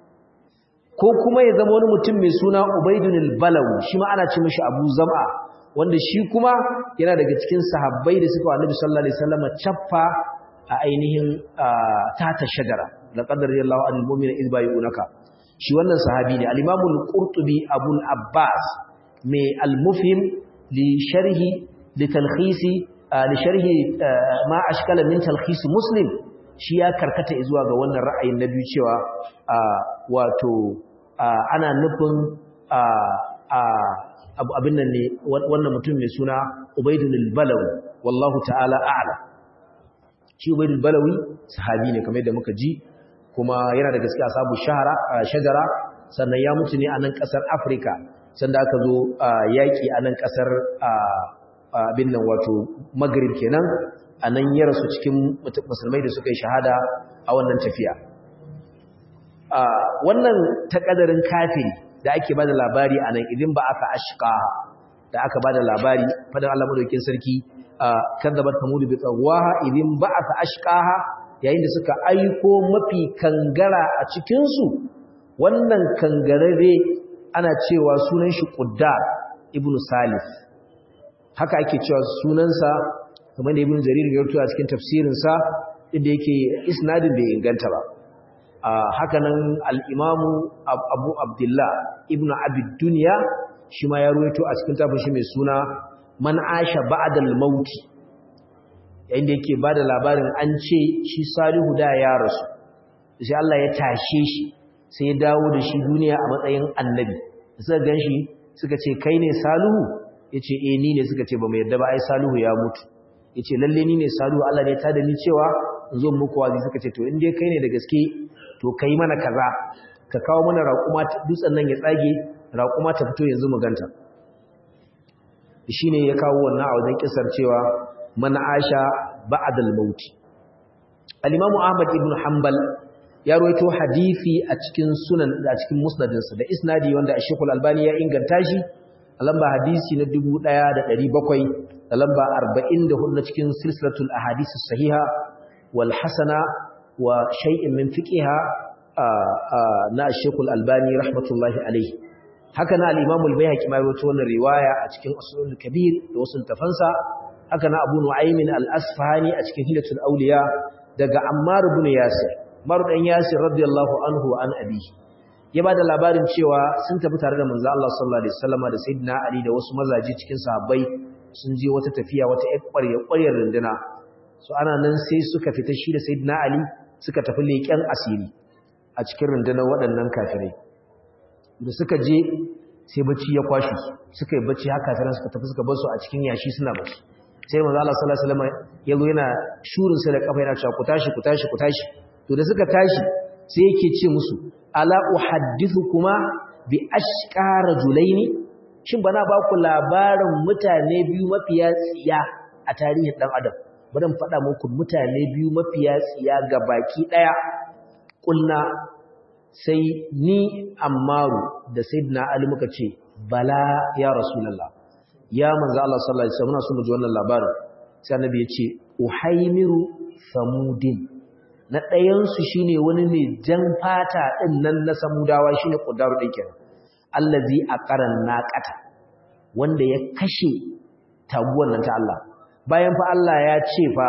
ko kuma ya zama wani mutum mai suna ubaidun al-balawi shi ma ana ci mishi abu zam'a wanda shi kuma yana daga cikin sahabbai da suka annabi sallallahu alaihi wasallam chaffa a ainihin tata shajara laqad radiyallahu anil mu'mina idh bay'unaka shi wannan sahabi ne al-imam al-qurtubi abu abbas mai al-mufhim li sharhi li talkhisi li sharhi ma ashkala min talkhis muslim shi ya karkata zuwa ga wannan ra'ayin na biyu cewa wato ana nufin abin nan ne wannan mutum mai suna ubaidun al-balawi wallahu ta'ala a'la shi ubaidun balawi sahabi ne kamar yadda muka ji kuma yana da gaskiya sabu shahara shajara sannan ya mutu ne a nan kasar afirka sanda aka zo yaƙi a nan kasar abin nan wato magrib kenan a nan ya rasu cikin musulmai da suka yi shahada a wannan tafiya wannan takadarin kafiri da ake bada labari a nan idin ba aka ashqa da aka bada labari fadan Allah madaukakin sarki kadzabat tamud bi tsawaha idin ba aka ashqaha yayin da suka aiko mafi kangara a cikin su wannan kangarare ana cewa sunan shi Quddar ibn Salif haka ake cewa sunansa kamar da ibn jarir ya rubuta cikin tafsirinsa inda yake isnadin bai inganta ba haka nan al-imamu abu abdullah ibn abi dunya shi ma ya ruwaito a cikin tafin shi mai suna man asha ba'da al-maut yayin da yake bada labarin an ce shi salihu da ya rasu sai Allah ya tashe shi sai ya dawo da shi duniya a matsayin annabi suka ganshi suka ce kai ne salihu yace eh ni ne suka ce ba mu yarda ba ai salihu ya mutu yace lalle ni ne salihu Allah ne ta da ni cewa in zo muku wazi suka ce to in dai kai ne da gaske to kai mana kaza ka kawo mana raƙuma dutsen nan ya tsage raƙuma ta fito yanzu mu ganta shine ya kawo wannan a wajen kisar cewa man asha ba'dal maut al-imam Ahmad ibn Hanbal ya rawaito hadisi a cikin sunan a cikin musnadinsa da isnadi wanda Sheikh Al-Albani ya inganta shi a lamba hadisi na 1700 da lamba 44 na cikin silsilatul ahadith sahiha wal hasana wa shay'in min fiqiha na Sheikh Al-Albani rahmatullahi alayhi haka na al-Imam al-Baihaqi ma rawaito wannan riwaya a cikin Usul kabir da wasu tafansa haka na Abu Nu'aym al-Asfahani a cikin Hilatul Awliya daga Ammar ibn Yasir Ammar dan Yasir radiyallahu anhu an abi ya bada labarin cewa sun tafi tare da manzo Allah sallallahu alaihi wasallam da sayyidina Ali da wasu mazaje cikin sahabbai sun je wata tafiya wata ƙwarya ƙwaryar runduna so ana nan sai suka fita shi da sayyidina Ali suka tafi leƙen asiri a cikin rundunar waɗannan kafirai da suka je sai bacci ya kwashi suka yi bacci haka kafiran suka tafi suka bar su a cikin yashi suna bacci sai manzo Allah sallallahu alaihi wasallam ya zo yana shurin sa da kafa yana cewa ku tashi ku tashi ku tashi to da suka tashi sai yake ce musu ala uhaddithukuma bi ashqa rajulaini shin bana ba ku labarin mutane biyu mafiya tsiya a tarihin dan adam bari in faɗa muku mutane biyu mafiya tsiya ga baki daya kulna sai ni ammaru da sayyidina ali muka ce bala ya rasulullah ya manzo Allah sallallahu alaihi wasallam muna so mu ji wannan labarin sai annabi ya ce uhaimiru samudin na ɗayan su shine wani mai jan fata din nan na samudawa shine qudaru din kenan allazi aqaran naqata wanda ya kashe taguwan nan ta Allah bayan fa Allah ya ce fa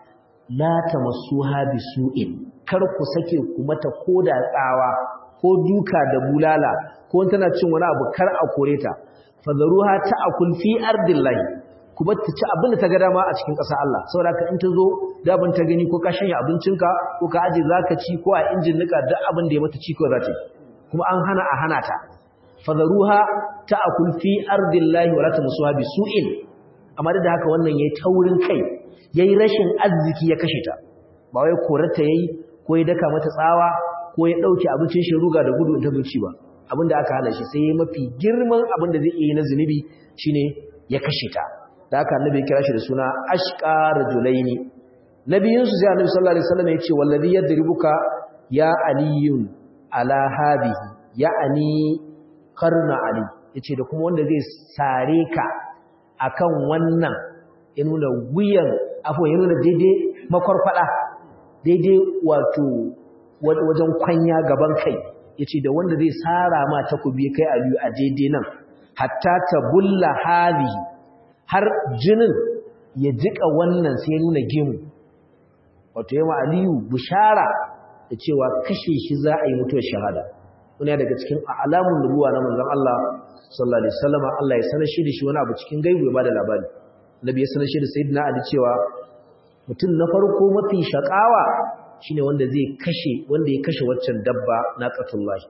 la tamassuha bisu'in kar ku sake ku mata koda tsawa ko duka da bulala ko tana cin wani abu kar a kore ta fadaruha ta'kul fi ardillahi ku bar ta ci abin da ta ga dama a cikin ƙasar Allah saboda ka in ta zo da abin ta gani ko ka shanya abincinka ko ka aje zaka ci ko a injin nika duk abin da ya mata ci ko za ta yi kuma an hana a hana ta fadaruha ta'kul fi ardillahi wa la tamsuha bisu'in amma da haka wannan yayi taurin kai yayi rashin arziki ya kashe ta ba wai korarta yayi ko ya daka mata tsawa ko ya dauke abincin shi ruga da gudu ta zuci ba abinda aka hana shi sai mafi girman abinda zai yi na zunubi shine ya kashe ta da haka annabi ya kira shi da suna ashqa rajulaini nabiyin su sai annabi sallallahu alaihi wasallam ya ce wallazi yadribuka ya aliyun ala hadihi ya'ani qarna ali yace da kuma wanda zai sare ka akan wannan ya nuna wuyan afo ya nuna daidai makwarfada daidai wato wajen kwanya gaban kai yace da wanda zai sara ma takobi kai aliyu a daidai nan hatta ta bulla hadihi har jinin ya jika wannan sai ya nuna gemu wato yawa aliyu bishara da cewa kashe shi za a yi mutuwar shahada wani daga cikin alamun nubuwa na manzon Allah sallallahu alaihi wasallam Allah ya sanar shi da shi wani abu cikin gaibu ya bada labari Nabi ya sanar shi da Sayyidina Ali cewa mutum na farko mafi shakawa shine wanda zai kashe wanda ya kashe waccan dabba na qatullahi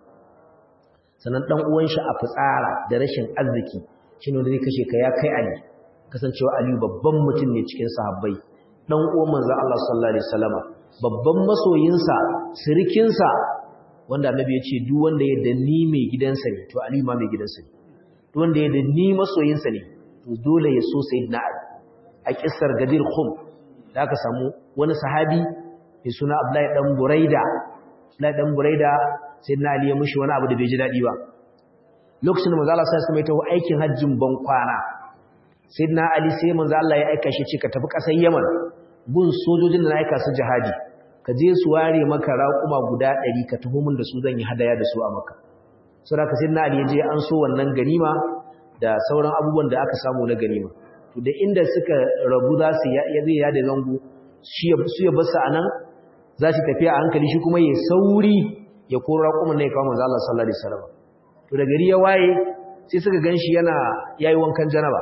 sanan dan uwan shi a fitsara da rashin arziki shine wanda zai kashe ka ya kai Ali kasancewa Ali babban mutum ne cikin sahabbai dan uwan manzon Allah sallallahu alaihi wasallama babban masoyinsa sirikinsa wanda annabi ya ce duk wanda ya danni mai gidansa ne to Ali ma mai gidansa ne duk wanda ya danni masoyinsa ne to dole ya so sayyidina Ali a kissar Gadir Khum da aka samu wani sahabi mai suna Abdullahi dan Buraida Abdullahi dan Buraida sayyidina Ali ya mishi wani abu da bai ji dadi ba lokacin da manzo Allah sai ya tawo aikin hajjin ban kwana sayyidina Ali sai manzo Allah ya aika shi ce ka tafi kasar Yaman gun sojojin da na aika su jihadi ka je su ware maka raƙuma guda ɗari ka taho min da su zan yi hadaya da su a maka sau da ka sai na ali ya je an so wannan ganima da sauran abubuwan da aka samu na ganima to da inda suka rabu za su ya zai yada zango su ya basu a nan za su tafiya a hankali shi kuma ya sauri ya koro raƙuman na ya kawo manzo Allah sallallahu alaihi wasallam to da gari ya waye sai suka ganshi yana yayi wankan janaba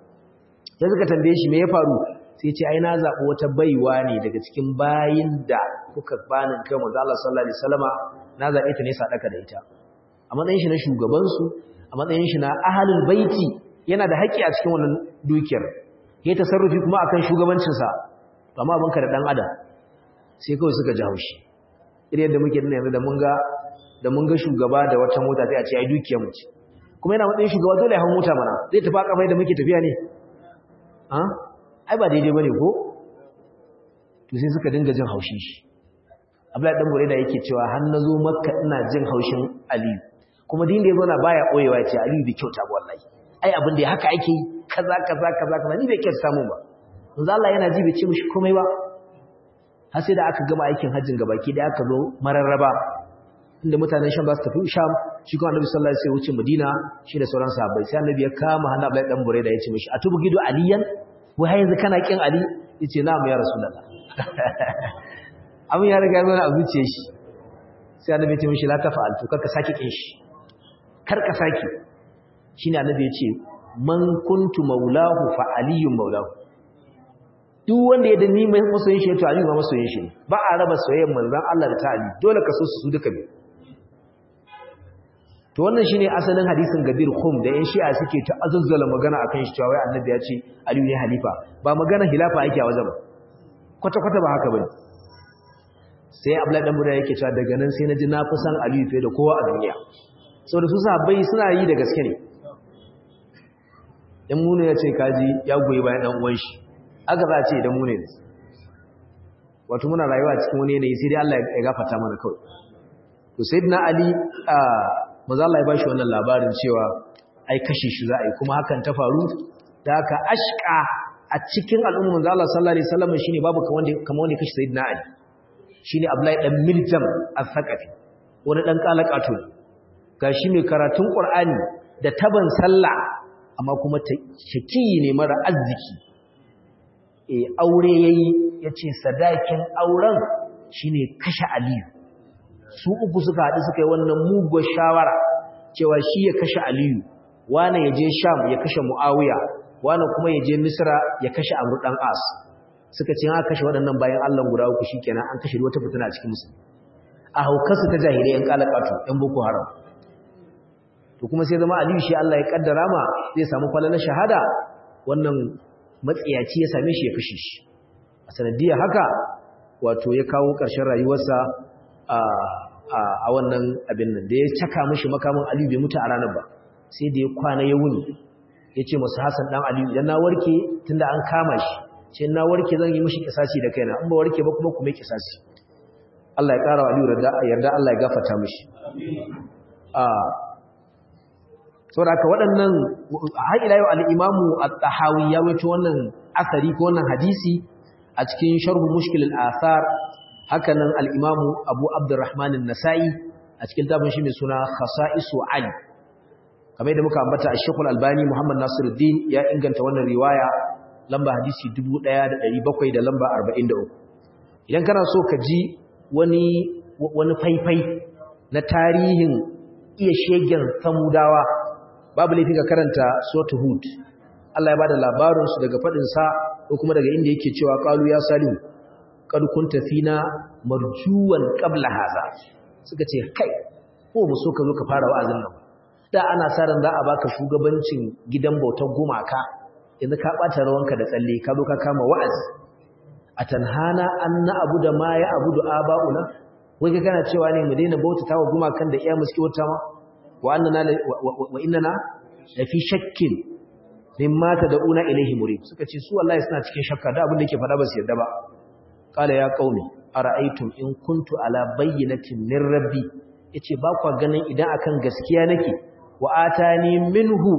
sai suka tambaye shi me ya faru sai ce ai na zaɓi wata baiwa ne daga cikin bayin da kuka bani kai manzo Allah sallallahu alaihi wasallama na zaɓe ta ne sadaka da ita a matsayin shi na shugaban su a matsayin shi na ahlul baiti yana da haƙƙi a cikin wannan dukiyar yayi tasarrufi kuma akan shugabancin sa amma abinka da dan adam sai kawai suka ji haushi irin yadda muke nuna yanzu da mun ga da mun ga shugaba da wata mota sai a ce ai dukiyar mu ce kuma yana matsayin shugaba dole ya hawo mota mana zai tafi a kafai da muke tafiya ne ai ba daidai bane ko to sai suka dinga jin haushin shi Abdullahi dan Buraida yake cewa har nazo Makka ina jin haushin Ali kuma din da yazo na baya koyewa yace Ali bai kyauta ba wallahi ai abin da haka ake kaza kaza kaza kaza ni bai kyauta samu ba manzo Allah yana ji bai ce mishi komai ba har sai da aka gama aikin hajjin gabaki da aka zo mararraba inda mutanen Sham za su tafi Sham shi kuma Annabi sallallahu alaihi wasallam ya wuce Madina shi da sauran sahabbai sai Annabi ya kama hannu Abdullahi dan Buraida yace mishi atubu gidu aliyan wai yanzu kana kin Ali yace na'am ya rasulullah abin ya riga mana a zuciyar shi sai annabi ya ce mishi la tafa'al to karka saki kin shi karka saki shine annabi ya ce man kuntu maulahu fa aliyun maulahu duk wanda ya dani mai masoyin shi to aliyu ma masoyin shi ba a raba soyayyar manzon Allah da ta ali dole ka so su duka ne to wannan shine asalin hadisin Gadir Khum da yan Shi'a suke ta azazzala magana akan shi cewa wai annabi ya ce aliyu ne halifa ba magana hilafa yake a wajen ba kwata kwata ba haka bane sai Abdullahi dan Buda yake cewa daga nan sai naji na fi san aliyu fiye da kowa a duniya saboda su sahabbai suna yi da gaske ne in mune ya ce kaji ya goyi bayan dan uwan shi aka za a ce idan mune ne wato muna rayuwa cikin wani yanayi sai dai Allah ya gafarta mana kawai to sayyidina ali a manzo Allah ya bashi wannan labarin cewa ai kashe shi za a yi kuma hakan ta faru da haka ashqa a cikin al'umma manzo Allah sallallahu alaihi wasallam shine babu kamar wanda kamar wanda kashe sayyidina ali shine Abdullahi dan Miljam al-Thaqafi wani dan kalakato gashi mai karatun Qur'ani da taban sallah amma kuma shaki ne mara arziki e aure yayi yace sadakin auren shine kashe Aliyu su uku suka haɗu suka yi wannan mugun shawara cewa shi ya kashe Aliyu wani ya je Sham ya kashe Muawiya wani kuma ya je Misra ya kashe Amr dan As suka ce an kashe waɗannan bayan Allah guda uku shikenan an kashe wata fitina a cikin musulmi a haukarsu ta jahilai yan kalakatu yan boko haram to kuma sai zama Aliyu shi Allah ya kaddara ma zai samu falalar shahada wannan matsiyaci ya same shi ya kashe shi a sanadiyar haka wato ya kawo ƙarshen rayuwarsa a wannan abin nan da ya caka mishi makamin Aliyu bai mutu a ranar ba sai da ya kwana ya wuni ya ce masu Hassan dan Aliyu idan na warke tunda an kama shi ce na warke zan yi mishi kisasi da kaina in ba warke ba kuma kuma kisasi Allah ya ƙara wa Aliyu yarda Allah ya gafarta mishi saboda haka waɗannan har ila yau al-imamu at-tahawi ya wato wannan asari ko wannan hadisi a cikin sharh mushkil al-athar haka nan al-imamu abu abdurrahman an-nasa'i a cikin tabin shi mai suna khasa'isu ali kamar da muka ambata ash-shaykh al-albani muhammad nasiruddin ya inganta wannan riwaya lamba hadisi 1700 da lamba 43 idan kana so ka ji wani wani faifai na tarihin iya shegen samudawa babu laifin ka karanta suratul hud Allah ya bada labarin su daga fadin sa ko kuma daga inda yake cewa qalu ya salihu qad kunta fina marjuwan qabla hadha suka ce kai ko mu so ka zo ka fara wa'azin nan da ana sa ran za a baka shugabancin gidan bautar gumaka yanzu ka bata rawanka da tsalle ka zo ka kama wa'azi atanhana an na abu da ma ya abudu aba'una wai ka kana cewa ne mu daina bautata wa gumakan da iya muske wata ma wa innana la fi shakkin mimma tad'una ilayhi murid suka ce su wallahi suna cikin shakka da abin da yake faɗa ba su yarda ba qala ya qaumi ara'aytum in kuntu ala bayyinatin min rabbi yace ba kwa ganin idan akan gaskiya nake wa atani minhu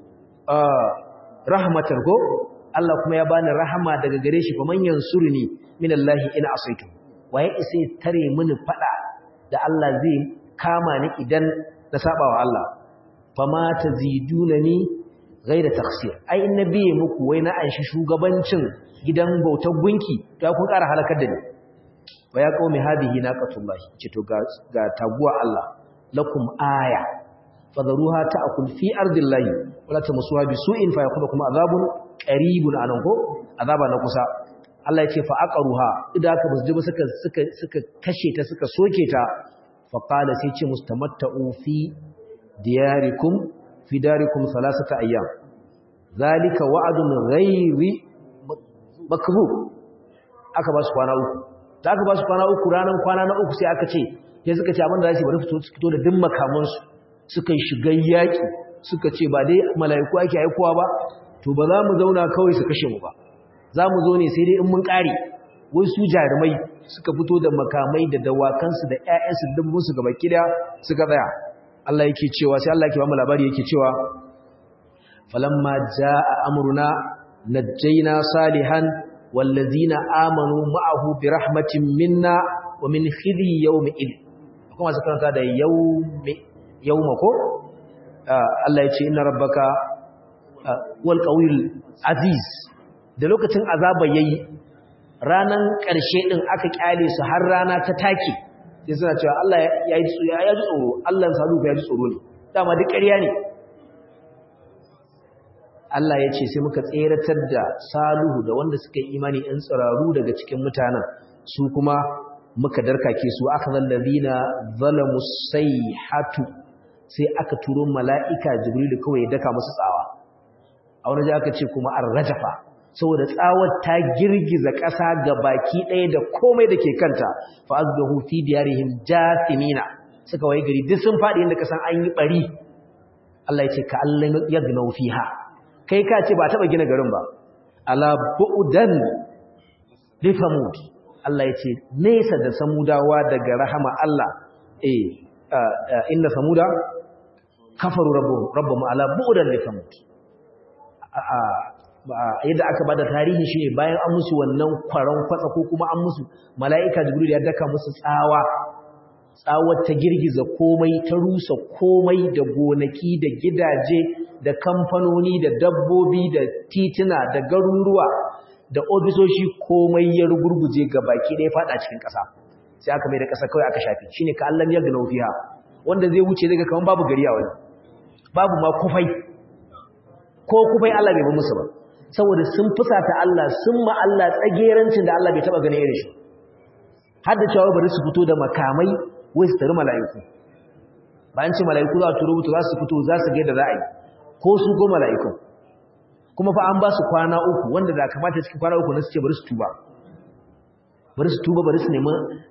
rahmatan ko Allah kuma ya bani rahama daga gare shi faman yansurni minallahi in asaitu waye isai tare mini fada da Allah zai kama ni idan na saba wa Allah fama tazidunani ghaira takhsir ai nabi muku wai na anshi shugabancin gidan bautar gunki to kun ƙara halakar da ni wa ya qaumi hadhihi naqatullah ce to ga ga taguwa Allah lakum aya fadharuha ta'kul fi ardillahi wala tamusuha bisu'in fa yaqubakum azabun qaribun anan ko azaba na kusa Allah ya ce fa aqaruha idan aka basu ba suka suka suka kashe ta suka soke ta fa qala sai ce mustamatta'u fi diyarikum fi darikum thalathata ayyam zalika wa'dun ghairi makzub aka ba su kwana uku da aka ba su kwana uku ranan kwana na uku sai aka ce sai suka ce abin da zai bari fito fito da dimma kamun su suka yi shigar yaki suka ce ba dai mala'iku ake aikowa ba to ba za mu zauna kawai su kashe mu ba za mu zo ne sai dai in mun kare wai su jarumai suka fito da makamai da dawakansu da ƴaƴansu da dabbobinsu gaba kida suka tsaya Allah yake cewa sai Allah yake ba mu labari yake cewa falamma jaa amruna najjayna salihan wallazina amanu ma'ahu bi rahmatin minna wa min khidhi yawmi id kuma su karanta da yawmi yawma ko Allah ya ce inna rabbaka wal qawil aziz da lokacin azaba yayi ranan ƙarshe din aka kyale su har rana ta take sai suna cewa Allah ya yi ya ji tsoro Allah salu ya ji tsoro ne dama duk ƙarya ne Allah ya ce sai muka tseratar da Salihu da wanda suka yi imani ɗan tsiraru daga cikin mutanen su kuma muka darkake su aka zallazina zalamu sayhatu sai aka turo mala'ika Jibril kawai ya daka musu tsawa a wani aka ce kuma ar-rajafa saboda tsawar ta girgiza ƙasa ga baki ɗaya da komai da ke kanta fa azbahu fi diyarihim jathimina suka waye gari duk sun faɗi inda kasan an yi bari Allah ya ce ka Allah yagnau fiha kai ka ce ba taɓa gina garin ba ala bu'dan li samud Allah ya ce nesa da samudawa daga rahama Allah eh inna samuda kafaru rabbuhum rabbuhum ala bu'dan li samud yadda aka bada tarihi shine bayan an musu wannan kwaron kwatsa ko kuma an musu mala'ika jibril ya daka musu tsawa tsawar ta girgiza komai ta rusa komai da gonaki da gidaje da kamfanoni da dabbobi da tituna da garuruwa da ofisoshi komai ya rugurguje ga baki ɗaya fada cikin ƙasa sai aka mai da ƙasa kawai aka shafi shine ka Allah ya gina fiha wanda zai wuce daga kaman babu gari a wani babu ma kufai ko kufai Allah bai ba musu ba saboda sun fusata Allah sun ma Allah tsagerancin da Allah bai taba ganin irin shi har da cewa bari su fito da makamai wai su tare mala'iku bayan ce mala'iku za su rubuta za su fito za su ga yadda za a yi ko su go mala'iku kuma fa an ba su kwana uku wanda da kamata cikin kwana uku na su ce bari su tuba bari su tuba bari su nemi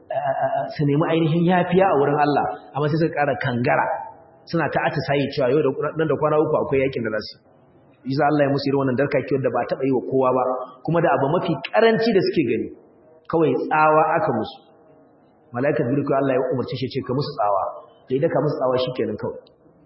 su nemi ainihin yafiya a wurin Allah amma sai suka ƙara kangara suna ta atisayi cewa yau da nan da kwana uku akwai yakin da za su yi za Allah ya musu irin wannan darkakiyar da ba taɓa yi wa kowa ba kuma da abu mafi karanci da suke gani kawai tsawa aka musu mala'ika jibril Allah ya umarci shi ce ka musu tsawa da idan ka musu tsawa shikenan kawai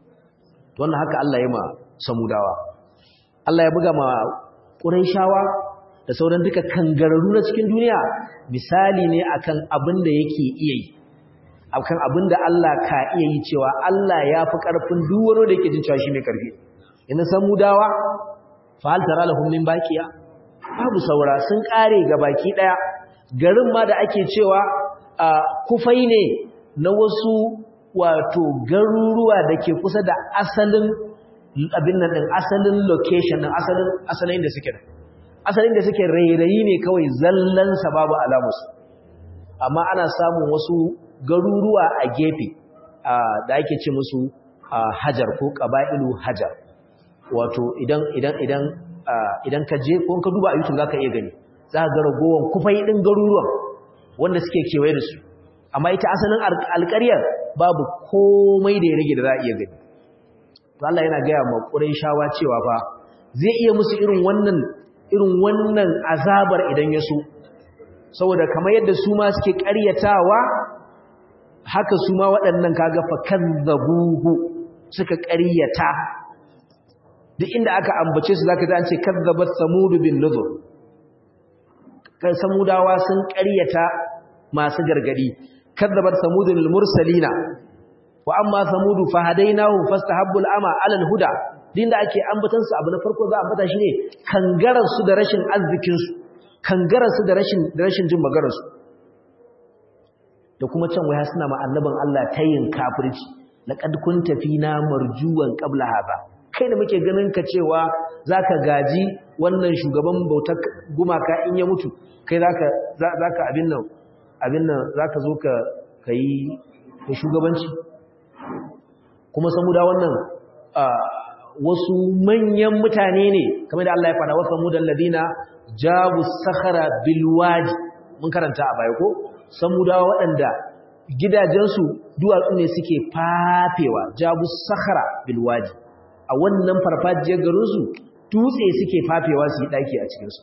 to wannan haka Allah ya ma samudawa Allah ya buga ma quraishawa da sauran duka kangararru na cikin duniya misali ne akan abin da yake iya yi akan abin da Allah ka iya yi cewa Allah ya fi karfin duk wani da yake jin cewa shi mai karfi ina samudawa fa hal tara lahum min baqiya babu saura sun kare ga baki daya garin ma da ake cewa kufai ne na wasu wato garuruwa da ke kusa da asalin abin nan din asalin location din asalin asalin da suke asalin da suke rairayi ne kawai zallan babu alamus amma ana samun wasu garuruwa a gefe da ake ce musu hajar ko qaba'ilu hajar wato idan idan idan idan ka je ko ka duba a YouTube zaka iya gani za ka ga ragowan kufai din garuruwan wanda suke kewaye da su amma ita asalin alƙaryar babu komai da ya rage da za a iya gani to Allah yana gaya ma shawa cewa fa zai iya musu irin wannan irin wannan azabar idan ya so saboda kamar yadda su ma suke ƙaryatawa haka su ma waɗannan kaga fa kazzabuhu suka ƙaryata duk inda aka ambace su zaka ji an ce kazzabat samud bin nuzur kan samudawa sun ƙaryata masu gargadi kazzabat samudul mursalina wa amma samudu fahadainahu fastahabbul ama alal huda din da ake ambatan su abu na farko za a ambata shi ne kangarar su da rashin arzikin su kangarar su da rashin da rashin jin maganar su da kuma can waya suna ma annaban Allah tayin kafirci laqad kunta fina marjuwan qabla hada kai da muke ganin ka cewa zaka gaji wannan shugaban bautar gumaka in ya mutu kai zaka zaka abin nan abin nan zaka zo ka kai ka shugabanci kuma samuda wannan wasu manyan mutane ne kamar da Allah ya faɗa wasu samudan ladina jabu sakhara bil wadi mun karanta a baya ko samudawa waɗanda gidajensu duwatsu ne suke fafewa jabu sakhara bil wadi a wannan farfajiyar garinsu dutse suke fafewa su yi ɗaki a cikinsu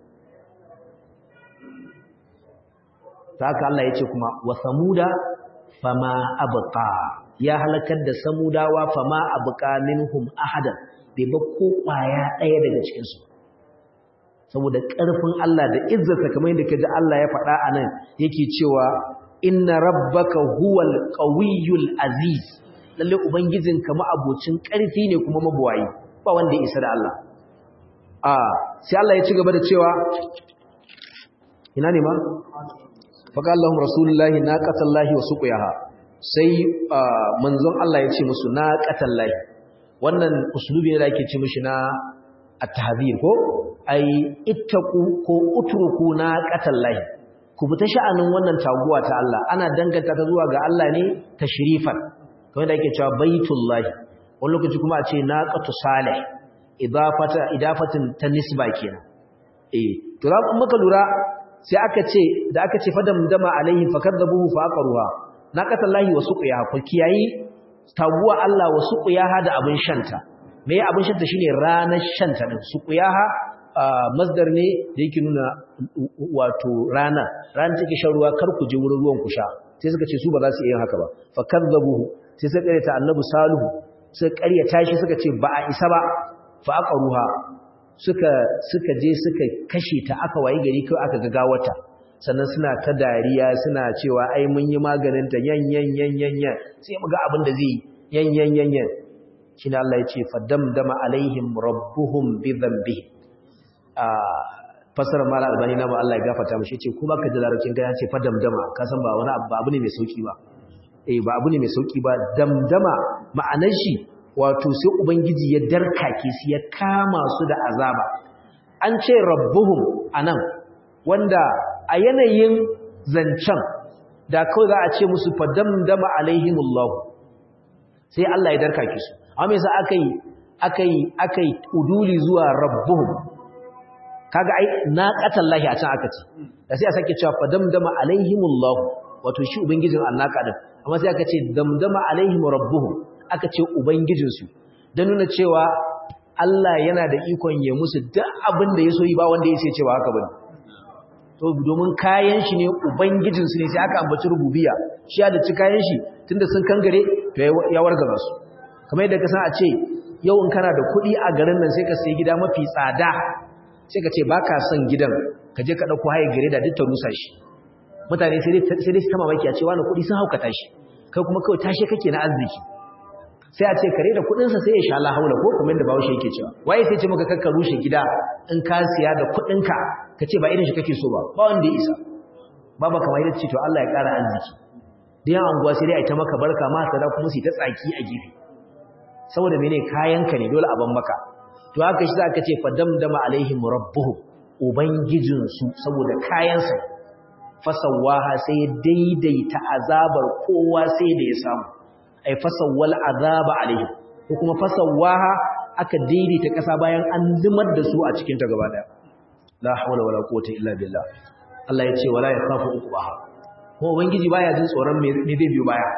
ta haka Allah ya ce kuma wa samuda fama abqa ya halakar da samudawa fama abqa minhum ahadan bai ba ko kwaya ɗaya daga cikinsu saboda ƙarfin Allah da izzarsa kamar yadda kaji Allah ya faɗa a nan yake cewa inna rabbaka huwal qawiyyul aziz lalle ubangijinka ma'abocin ƙarfi ne kuma mabuwayi ba wanda ya isa da Allah a sai Allah ya ci gaba da cewa ina ne ma faqala lahum rasulullahi naqatallahi wa suqiyaha sai manzon Allah ya ce musu naqatallahi wannan uslubi ne da ake ce mishi na at-tahdhir ko ai ittaqu ko utruku naqatallahi ku bi ta sha'anin wannan taguwa ta Allah ana danganta ta zuwa ga Allah ne tashrifan kamar da ake cewa baitullahi wani lokaci kuma a ce naqatu salih idafata idafatin ta nisba kenan eh to za ku maka lura sai aka ce da aka ce fadam dama alaihi fakadabuhu fa aqruha naqatallahi wa suqiyaha ku kiyayi taguwa Allah wa suqiyaha da abin shanta me abin shanta shine ranar shanta din suqiyaha masdar ne da yake nuna wato rana rana take shan ruwa kar ku je wurin ruwan ku sha sai suka ce su ba za su iya yin haka ba fakadabuhu sai suka karyata annabi salihu suka karyata shi suka ce ba a isa ba fa aqruha suka suka je suka kashe ta aka wayi gari kai aka ga gawarta sannan suna ta dariya suna cewa ai mun yi maganin ta yan yan yan yan yan sai mu ga abin da zai yan yan yan yan shine Allah ya ce fadamdama alaihim rabbuhum bi dhanbi a fasara mala albani na ba Allah ya gafarta mishi yace kuma ka ji larabcin ga ya ce fadamdama ka san ba wani abu ne mai sauki ba eh ba abu ne mai sauki ba damdama ma'anar shi wato sai ubangiji ya darkake su ya kama su da azaba an ce rabbuhum anan wanda a yanayin zancen da kawai za a ce musu fadamdama alaihimullahu sai Allah ya darkake su amma yasa akai akai akai uduli zuwa rabbuhum kaga ai naqatallahi a can aka ce da sai a sake cewa fadamdama alaihimullahu wato shi ubangijin annaka din amma sai aka ce damdama alaihim rabbuhum aka ce ubangijinsu don nuna cewa Allah yana da ikon ya musu duk abin da ya so yi ba wanda ya sai cewa haka bane to domin kayan shi ne ubangijinsu ne sai aka ambaci rububiya shi ya da ci kayan shi tunda sun kangare to ya wargaza su kamar yadda ka san a ce yau in kana da kuɗi a garin nan sai ka sayi gida mafi tsada sai ka ce baka son gidan ka je ka ɗauko haye gare da duk ta rusa shi mutane sai dai su ta mamaki a ce wani kuɗi sun haukata shi kai kuma kawai tashe kake na arziki sai a ce kare da kudinsa sai ya sha la haula ko kuma inda bawo shi yake cewa waye sai ce maka kakka rushe gida in ka siya da kudinka kace ba irin shi kake so ba ba wanda ya isa baba kamar yadda ce to Allah ya kara arziki da yan anguwa sai dai a ta maka barka ma sada kuma su ta tsaki a gefe saboda mene kayanka ne dole a ban maka to haka shi zaka ce fadamdama alaihim rabbuhum ubangijin su saboda kayansa fasawaha sai daidaita azabar kowa sai da ya samu ay fasawwal azaba alaihi ko kuma fasawaha aka daidaita kasa bayan an limar da su a cikin ta gaba daya la hawla wala quwwata illa billah Allah ya ce wala yakhafu uqbaha ko ubangiji baya jin tsoron me me zai biyo baya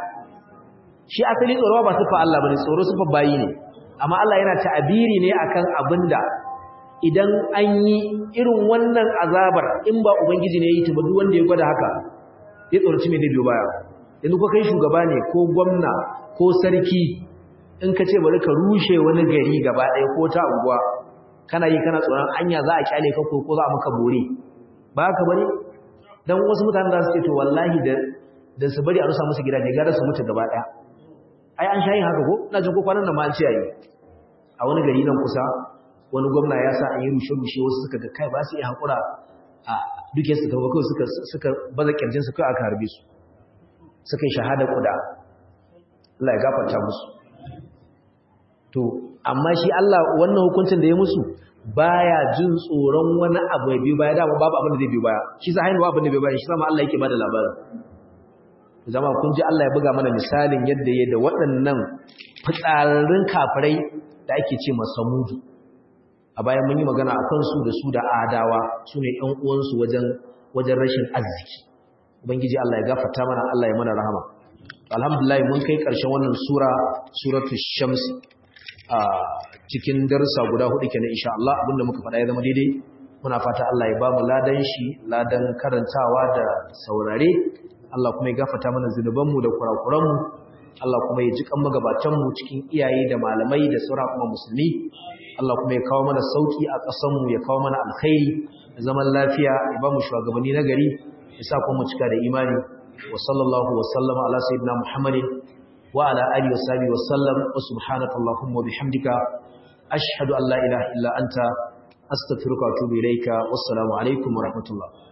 shi asali tsoro ba sufa Allah bane tsoro sufa bayi ne amma Allah yana ta'abiri ne akan abinda idan an yi irin wannan azabar in ba ubangiji ne yi ta ba duk wanda ya gwada haka ya tsoraci me zai biyo baya yanzu ko kai shugaba ne ko gwamna ko sarki in ka ce bari ka rushe wani gari gaba ɗaya ko ta unguwa kana yi kana tsoron anya za a kyale ka ko za a maka bore ba ka bari dan wasu mutane za su ce to wallahi da da su bari a rusa musu gidaje gara su mutu gaba ɗaya ai an sha yin haka ko ina jin ko kwanan nan ma an ce yayi a wani gari nan kusa wani gwamna ya sa an yi rushe rushe wasu suka ga kai ba su iya hakura a duke su tawo kawai suka suka baza kirjin su kai aka harbe su suka yi shahada kuda Allah ya gafarta musu to amma shi Allah wannan hukuncin da ya musu baya jin tsoron wani abu ya biyu baya dama babu abin da zai biyu baya shi sa hainu abin da bai baya shi sama Allah yake bada labarin zama kun ji Allah ya buga mana misalin yadda ya da waɗannan fitsararrun kafirai da ake ce masa mudu a bayan mun yi magana a kansu da su da adawa su ne ‘yan uwansu wajen rashin arziki ubangiji Allah ya gafarta mana Allah ya mana rahama alhamdulillah mun kai ƙarshen wannan sura suratu shamsi a cikin darsa guda hudu kenan insha Allah abinda muka faɗa ya zama daidai muna fata Allah ya ba mu ladan shi ladan karantawa da saurare Allah kuma ya gafarta mana zunubanmu da kurakuranmu Allah kuma ya ji kan magabatanmu cikin iyaye da malamai da sauran kuma musulmi Allah kuma ya kawo mana sauki a ƙasanmu ya kawo mana alkhairi da zaman lafiya ya ba mu shugabanni na gari ya sa kuma mu cika da imani wa sallallahu wa sallama ala sayyidina Muhammadin wa ala alihi wa sahbihi wa sallam wa subhanaka allahumma wa bihamdika ashhadu an la ilaha illa anta astaghfiruka wa atubu ilayka wassalamu alaikum wa rahmatullah